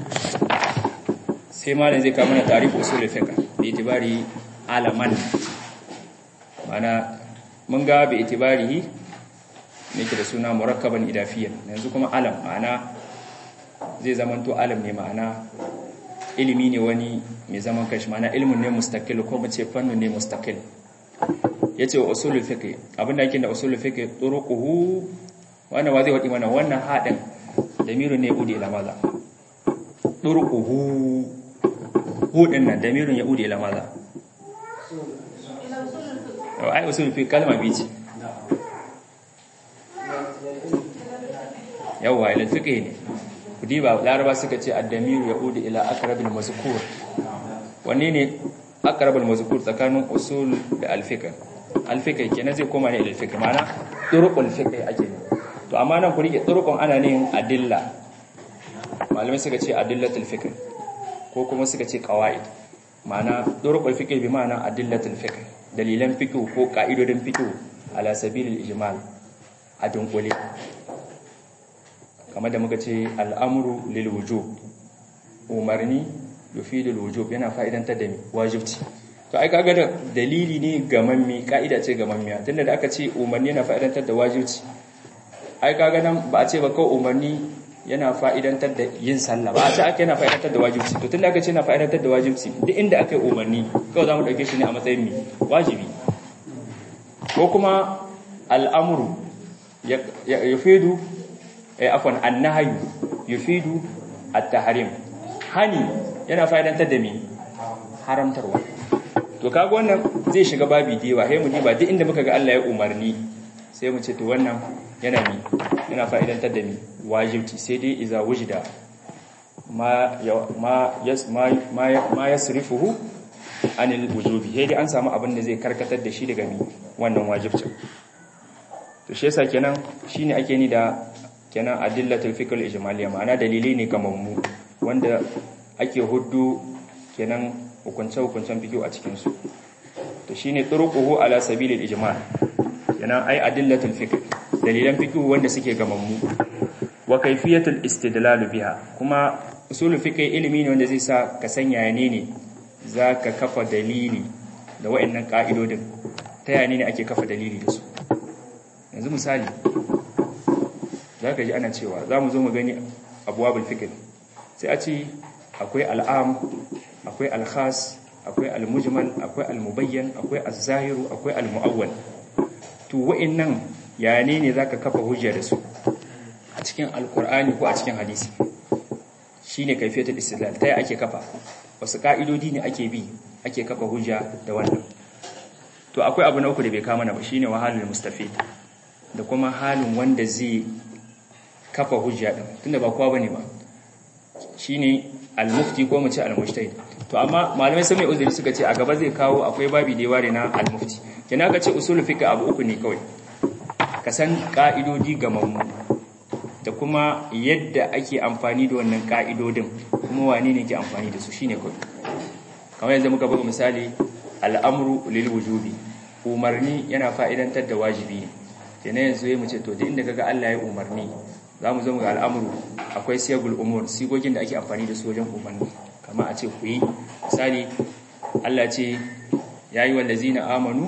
sai malam zai kawo mana tarihi usul fiqh bi itibari alaman mana mun ga bi itibarihi ne ke da suna murakkaban idafiyan yanzu kuma alam ma'ana zai zamanto alam ne ma'ana ilimi ne wani mai zaman kashi ma'ana ilimin ne mustaqil ko mace fannin ne mustaqil yace wa usulul fiqh abinda yake da usulul fiqh turuquhu wannan wa zai wadi mana wannan hadin damirun ne udi ila maza turuquhu hudin nan damirun ya udi ila maza ai usulul fiqh kalma biyu ce yawa ila fiqh ne kudi ba laraba suka ce addamiru ya udi ila aqrabil mazkur wanne ne aqrabul mazkur tsakanin usul da alfiqh alfiqh kenan zai koma ne ila alfiqh mana turuqul fiqh ake ne to amma nan ku rike turuqun ana ne adilla malamai suka ce adillatul fiqh ko kuma suka ce qawaid mana turuqul fiqh bi ma'ana adillatul fiqh dalilan fiqh ko ka'idodin fiqh ala sabilil ijmal a dunkule kamar da muka ce al'amuru lil wujub umarni yufidul wujub yana fa'idantar da mi wajibci to ai kaga da dalili ne gamammi ka'ida ce gamammiya tunda da aka ce umarni yana fa'idantar da wajibci ai kaga nan ba a ce ba kawai umarni yana fa'idantar da yin sallah ba a ce aka yana fa'idantar da wajibci to tunda aka ce yana fa'idantar da wajibci duk inda aka yi umarni kawai za mu ɗauke shi ne a matsayin mi wajibi ko kuma al'amuru ya fidu afwan annahyu yufidu at-tahrim hani yana fa'idantar da me haramtarwa to kaga wannan zai shiga babi dewa sai mu diba duk inda muka ga Allah ya umarni sai mu ce to wannan yana mi yana fa'idantar da mi wajibci sai dai iza wujida ma ma yas ma ma yasrifuhu anil wujubi sai dai an samu abin da zai karkatar da shi daga mi wannan wajibcin to shi yasa kenan shine ake ni da kenan adillatul fiqh al-ijmaliyya ma'ana dalilai ne gamammu wanda ake huddu kenan hukunce hukuncen fiqh a cikin su to shine turuquhu ala sabilil ijmal kenan ai adillatul fiqh dalilan fiqh wanda suke gamammu wa kayfiyatul istidlal biha kuma usulul fiqh ilimi ne wanda zai sa ka sanya ne ne zaka kafa dalili da waɗannan ka'idodin ta yaya ne ake kafa dalili da su yanzu misali za ka ji ana cewa za mu zo mu gani abuwa fikir sai a ce akwai al'am akwai alkhas akwai almujmal akwai almubayyan akwai azzahiru akwai almu'awwal to wa'annan ya ne ne zaka kafa hujja da su a cikin alkur'ani ko a cikin hadisi shine kaifiyatul istidlal ta ake kafa wasu ka'idodi ne ake bi ake kafa hujja da wannan to akwai abu na uku da bai kama na ba shine wahalul mustafid da kuma halin wanda zai kafa hujja din tunda ba kowa bane ba shine al-mufti ko mu ce al-mujtahid to amma malamai sai mai uzuri suka ce a gaba zai kawo akwai babi da ware na al-mufti kina ka ce usul fiqh abu uku ne kawai ka san ka'idodi gamammu da kuma yadda ake amfani da wannan ka'idodin kuma wane ne ke amfani da su shine kawai kamar yanzu muka buga misali al'amru lil wujubi umarni yana fa'idantar da wajibi ne kenan yanzu ya mu ce to duk inda kaga Allah ya umarni za mu zo ga al'amuru akwai siyagul umur sigogin da ake amfani da su wajen umarni kama a ce ku yi misali Allah ce ya yi wallazi na amanu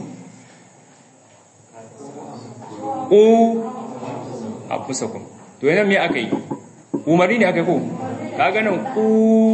ku a fusakun to yana me aka yi umarni ne aka yi ko ka ganin ku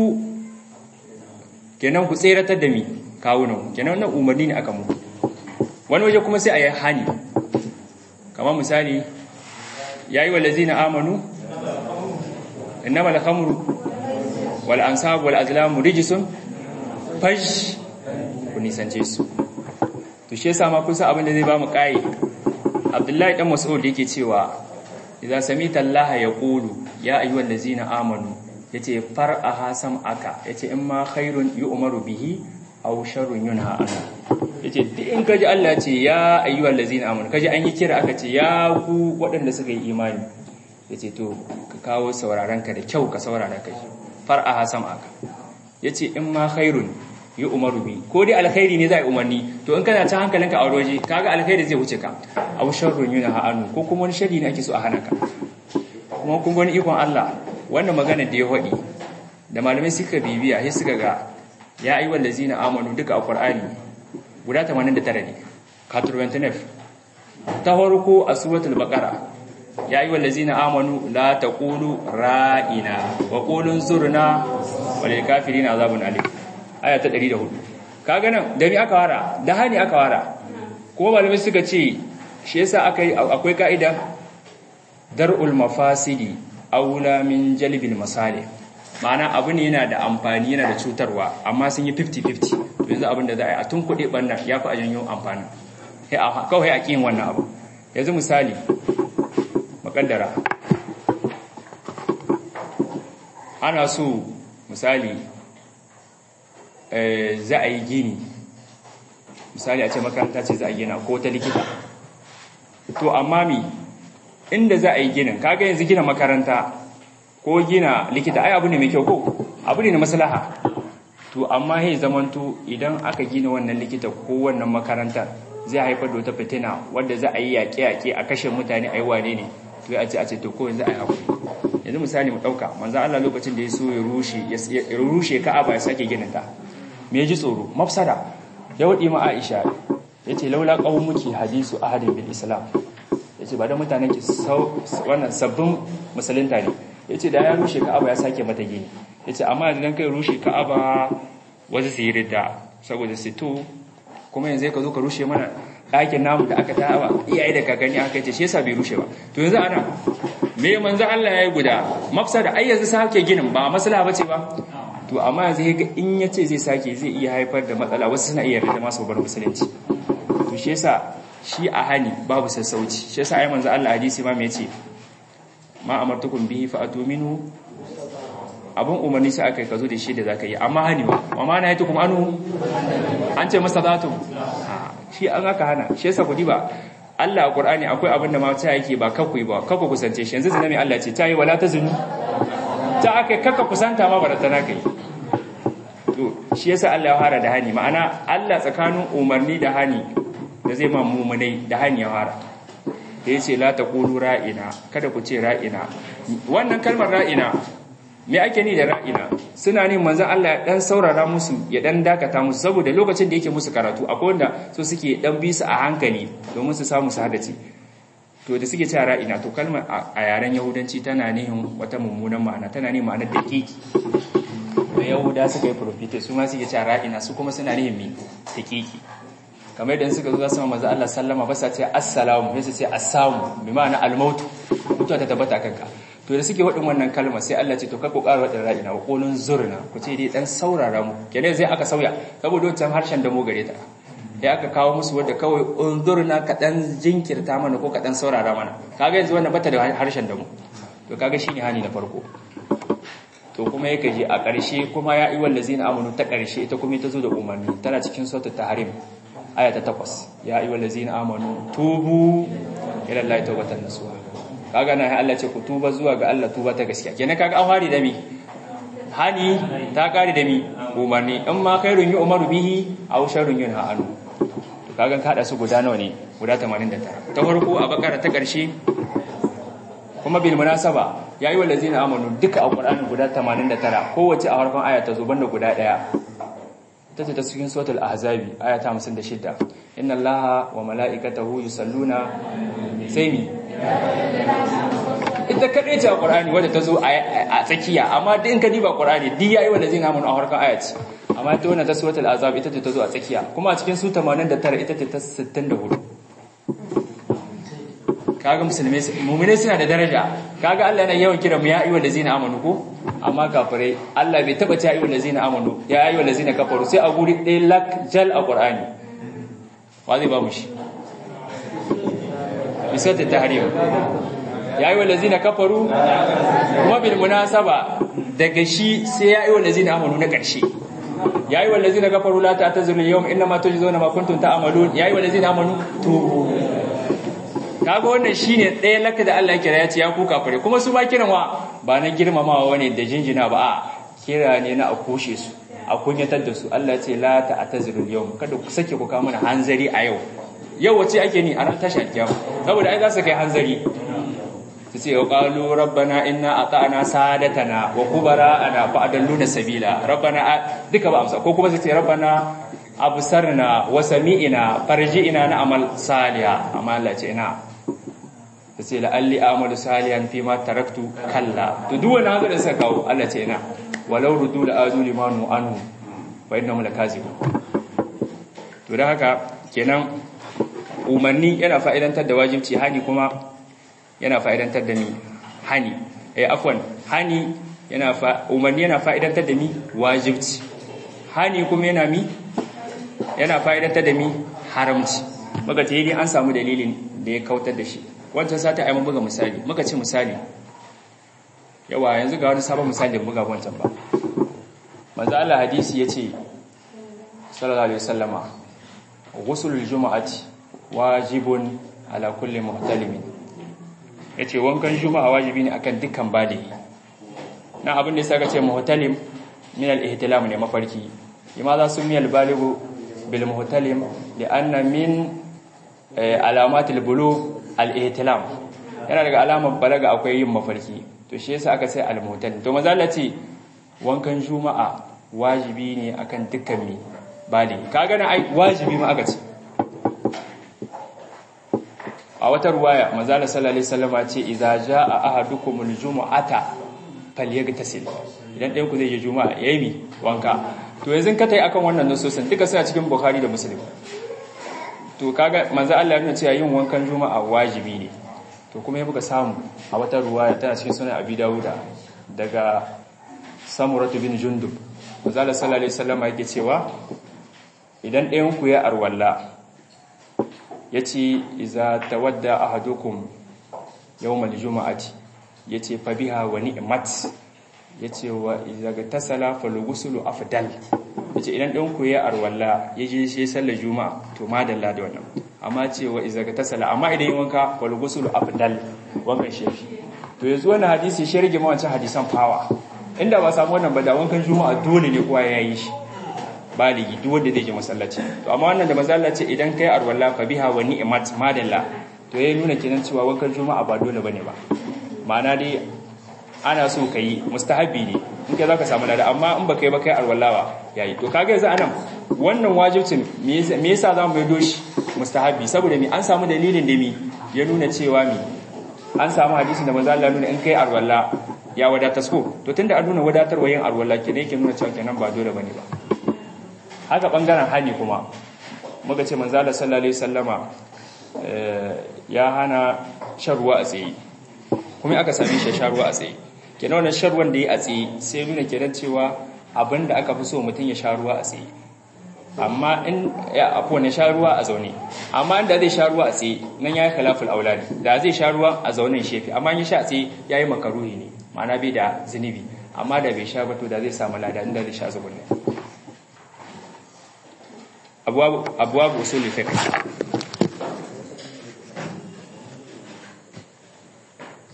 kenan ku tseratar da mi kawunan kenan nan umarni ne aka mu wani waje kuma sai a yi hani kamar misali ya yi walazina amanu innama al-khamru wal ansab wal azlamu rijsun fash ku nisance su to shi yasa ma kusa abin da zai ba mu kai Abdullahi dan Mas'ud yake cewa idza samita Allah yaqulu ya ayyuhal ladzina amanu yace far'aha sam'aka yace in ma khairun yu'maru bihi aw sharrun yunha anhu yace duk in kaji Allah ce ya ayyuhal ladzina amanu kaji an yi kira aka ce ya ku waɗanda suka yi imani yace to ka kawo sauraron ka da kyau ka saurara kai far'aha sam'aka yace in ma khairun yi umaru bi ko dai alkhairi ne zai umarni to in kana ta hankalinka a waje kaga alkhairi zai wuce ka aw sharrun yuna ha'anu ko kuma wani sharri ne ake so a hana ka kuma kun gani ikon Allah wannan magana da ya faɗi da malamai suka bibiya sai suka ga ya ayi wallazina amanu duka a Qur'ani guda 89 ne katurbantinef ta farko a suratul baqara ya ayi wallazina amanu la taqulu ra'ina wa qulu zurna wal kafirina azabun alim aya ta 104 kaga nan da mi aka wara da hani aka wara kuma malamai suka ce shi yasa akai akwai ka'ida dar'ul mafasidi aula min jalbil masalih ma'ana abu ne yana da amfani yana da cutarwa amma sun yi 50-50 yanzu abin da za a yi a tun kuɗi ɓanna ya fi a janyo amfani kawai a ƙin wannan abu yanzu misali makaddara ana so misali za a yi gini misali a ce makaranta ce za a gina ko ta likita to amma mi inda za a yi ginin kaga yanzu gina makaranta ko gina likita ai abu ne mai kyau ko abu ne na maslaha to amma sai zamanto idan aka gina wannan likita ko wannan makaranta zai haifar da wata fitina wadda za a yi yaƙe-yaƙe a kashe mutane a yi wane ne to ya ce a ce to ko yanzu a yi haƙuri yanzu misali mu ɗauka manzo Allah lokacin da ya so ya rushe ya rushe Ka'aba ya sake ginin ta me ji tsoro mafsada ya wadi ma Aisha yace laula qaumuki hadisu ahadin bil islam yace ba da mutanen ki wannan sabbin musulunta ne yace da ya rushe Ka'aba ya sake mata gini yace amma idan kai rushe Ka'aba wasu su yi ridda saboda su to kuma yanzu ka zo ka rushe mana ɗakin namu da aka tawa iyaye da kakanni aka ce shi yasa bai rushe ba to yanzu ana me manzo Allah ya yi guda mafsada ai yanzu sake ginin ba maslaha bace ba to amma yanzu ga in yace zai sake zai iya haifar da matsala wasu suna iya rida masu bar musulunci to shi yasa shi a hani babu sassauci shi yasa ai manzo Allah hadisi ma me yace ma amartukum bihi fa atuminu abun umarni sai aka yi ka zo da shi da zaka yi amma hani wa amma na yato kuma anu an ce masa zatu shi an aka hana shi yasa kudi ba Allah a Qur'ani akwai abin da ma ta yake ba kakkui ba kakku kusance shi yanzu zina mai Allah ce ta yi wala ta zinu ta aka kakka kusanta ma barata na kai to shi yasa Allah ya fara da hani ma'ana Allah tsakanin umarni da hani da zai ma mumunai da hani ya fara da yace la taqulu ra'ina kada ku ce ra'ina wannan kalmar ra'ina me ake ni da ra'ina suna ne manzon Allah ya dan saurara musu ya dan dakata musu saboda lokacin da yake musu karatu akwai wanda so suke dan bi su a hankali domin su samu su hadace to da suke cewa ra'ina to kalmar a yaren yahudanci tana nihin wata mummunan ma'ana tana nihin ma'anar daƙiƙi da yahuda suka yi profite su ma suke cewa ra'ina su kuma suna nihin mi daƙiƙi kamar yadda suka zo za su manzo Allah sallama ba sa ce assalamu sai su ce assamu bi ma'ana almautu mutuwa ta tabbata kanka to da suke wadin wannan kalma sai Allah ce to ka ku ƙara wadin ra'ina wa qulun zurna ku ce dai dan saurara mu kenan sai aka sauya saboda wancan harshen da mu gare ta ya aka kawo musu wadda kawai unzurna ka dan jinkirta mana ko ka dan saurara mana kaga yanzu wannan bata da harshen da mu to kaga shine hani na farko to kuma yake je a ƙarshe kuma ya yi wallazina amanu ta ƙarshe ita kuma ta zo da umarni tana cikin suratul tahrim aya ta 8 ya yi wallazina amanu tubu ila Allah tawbatan nasuha kaga na Allah ce ku tuba zuwa ga Allah tuba ta gaskiya kenan kaga an hari da mi hani ta kare da mi umarni in ma khairun yi umaru bihi aw sharrun yunha anhu to kaga ka hada su guda nawa ne guda 89 ta farko a bakara ta karshe kuma bil munasaba ya yi wallazina amanu duka a qur'ani guda 89 kowace a farkon aya ta zo banda guda daya tace ta cikin suratul ahzabi aya ta 56 inna allaha wa mala'ikatahu yusalluna sai mi ita kaɗai ce a ƙwarani wadda ta zo a tsakiya amma duk in ka diba ƙwarani duk ya yi wanda zai namun a harkar ayat amma ta wannan ta suwatul azab ita ce ta zo a tsakiya kuma a cikin su 89 ita ce ta 64 kaga musulmai mu'mine suna da daraja kaga Allah yana yawan kira mu ya ayyuhal ladzina amanu ko amma kafirai Allah bai taba ta ayyuhal ladzina amanu ya ayyuhal ladzina kafaru sai a guri ɗaya lak jal a ƙwarani wa zai ba mu shi bisat tahrim ya yi wa lazina kafaru kuma bil munasaba daga shi sai ya yi wa lazina amanu na ƙarshe ya yi wa lazina kafaru la ta tazuru yawm inna ma tujzauna ma kuntum ta'malun ya yi wa lazina amanu tubu kaga wannan shine ɗaya laka da Allah ya kira ya ce ya ku kafare kuma su ma kiran wa ba na girmamawa wane da jinjina ba a kira ne na a kushe su a kunyatar da su Allah ce la ta'tazirul yawm kada ku sake ku kawo mana hanzari a yau yau wace ake ni a ran tashi alkiyama saboda ai za su kai hanzari su ce qalu rabbana inna ata'na sadatana wa kubara'ana fa adalluna sabila rabbana duka ba amsa ko kuma su ce rabbana absarna wa sami'na farji'na na amal saliha amma Allah ce ina su ce la'alli amalu salihan fi ma taraktu kalla to duk wani haka da suka kawo Allah ce ina walau rudu la adu limanu anhu fa innahum lakazibun to da haka kenan umarni yana fa'idantar da wajibci hani kuma yana fa'idantar da ni hani eh afwan hani yana fa umarni yana fa'idantar da ni wajibci hani kuma yana mi yana fa'idantar da mi haramci muka ce ni an samu dalilin da ya kautar da shi wancan sata ai mun buga misali muka ce misali yawa yanzu ga wani sabon misali da buga wancan ba manzo Allah hadisi yace sallallahu alaihi wasallama ghusulul jumu'ati wajibun ala kulli muhtalimin yace wankan juma'a wajibi ne akan dukkan baligi na abin da yasa ka ce muhtalim min al-ihtilam ne mafarki limaza sumiya al-balighu bil muhtalim li'anna min alamat al-bulugh al-ihtilam yana daga alamar balaga akwai yin mafarki to shi yasa aka sai al-muhtalim to maza Allah ce wankan juma'a wajibi ne akan dukkan mi baligi kaga na ai wajibi ma aka ce a wata ruwaya manzala sallallahu alaihi wasallam ce idza jaa ahadukumul jumu'ata falyagtasil idan ɗayan ku zai je juma'a yayi mi wanka to yanzu ka tai akan wannan nasosin duka suna cikin bukhari da muslim to kaga manzo Allah ya nuna cewa yin wankan juma'a wajibi ne to kuma ya buga samu a wata ruwaya tana cikin sunan abi dawuda daga samuratu bin jundub manzala sallallahu alaihi wasallam yake cewa idan ɗayan ku ya arwalla ya ce iza tawadda ahadukum yawmal juma'ati ya ce fa biha wa ni'mat ya ce wa iza ga tasala falugusulu afdal ya ce idan ɗan ku ya arwalla ya je shi sallar juma'a to madalla da wannan amma ce wa iza ga tasala amma idan yi wanka falugusulu afdal wankan shi to yanzu wannan hadisi shi rage ma wancan hadisan fawa inda ba samu wannan ba da wankan juma'a dole ne kowa ya yi shi baligi duk wanda zai je masallaci to amma wannan da masallaci idan kai arwalla fa biha wa ni'mat madalla to yayin nuna kenan cewa wankan juma'a ba dole bane ba ma'ana dai ana so kai mustahabi ne in kai zaka samu lada amma in baka yi ba kai arwalla ba yayi to kaga yanzu anan wannan wajibcin me yasa zamu mai doshi mustahabi saboda me an samu dalilin da mi ya nuna cewa mi an samu hadisin da manzo Allah nuna in kai arwalla ya wadatar ko to tunda an nuna wadatarwa yin arwalla kenan yake nuna cewa kenan ba dole bane ba haka bangaren hani kuma muka ce manzala sallallahu alaihi wasallama ya hana sharwa a tsaye kuma aka same shi sharwa a tsaye kenan wannan sharwan da yi a tsaye sai nuna kenan cewa abinda aka fi so mutum ya sharuwa a tsaye amma in ya afo ne sharuwa a zaune amma inda zai sharuwa a tsaye nan yayi khilaful auladi da zai sharuwa a zaunen shefi amma in ya sha a tsaye yayi makaruhi ne ma'ana bai da zinubi amma da bai sha ba to da zai samu lada inda zai sha zubunne abwab abwab usul fiqh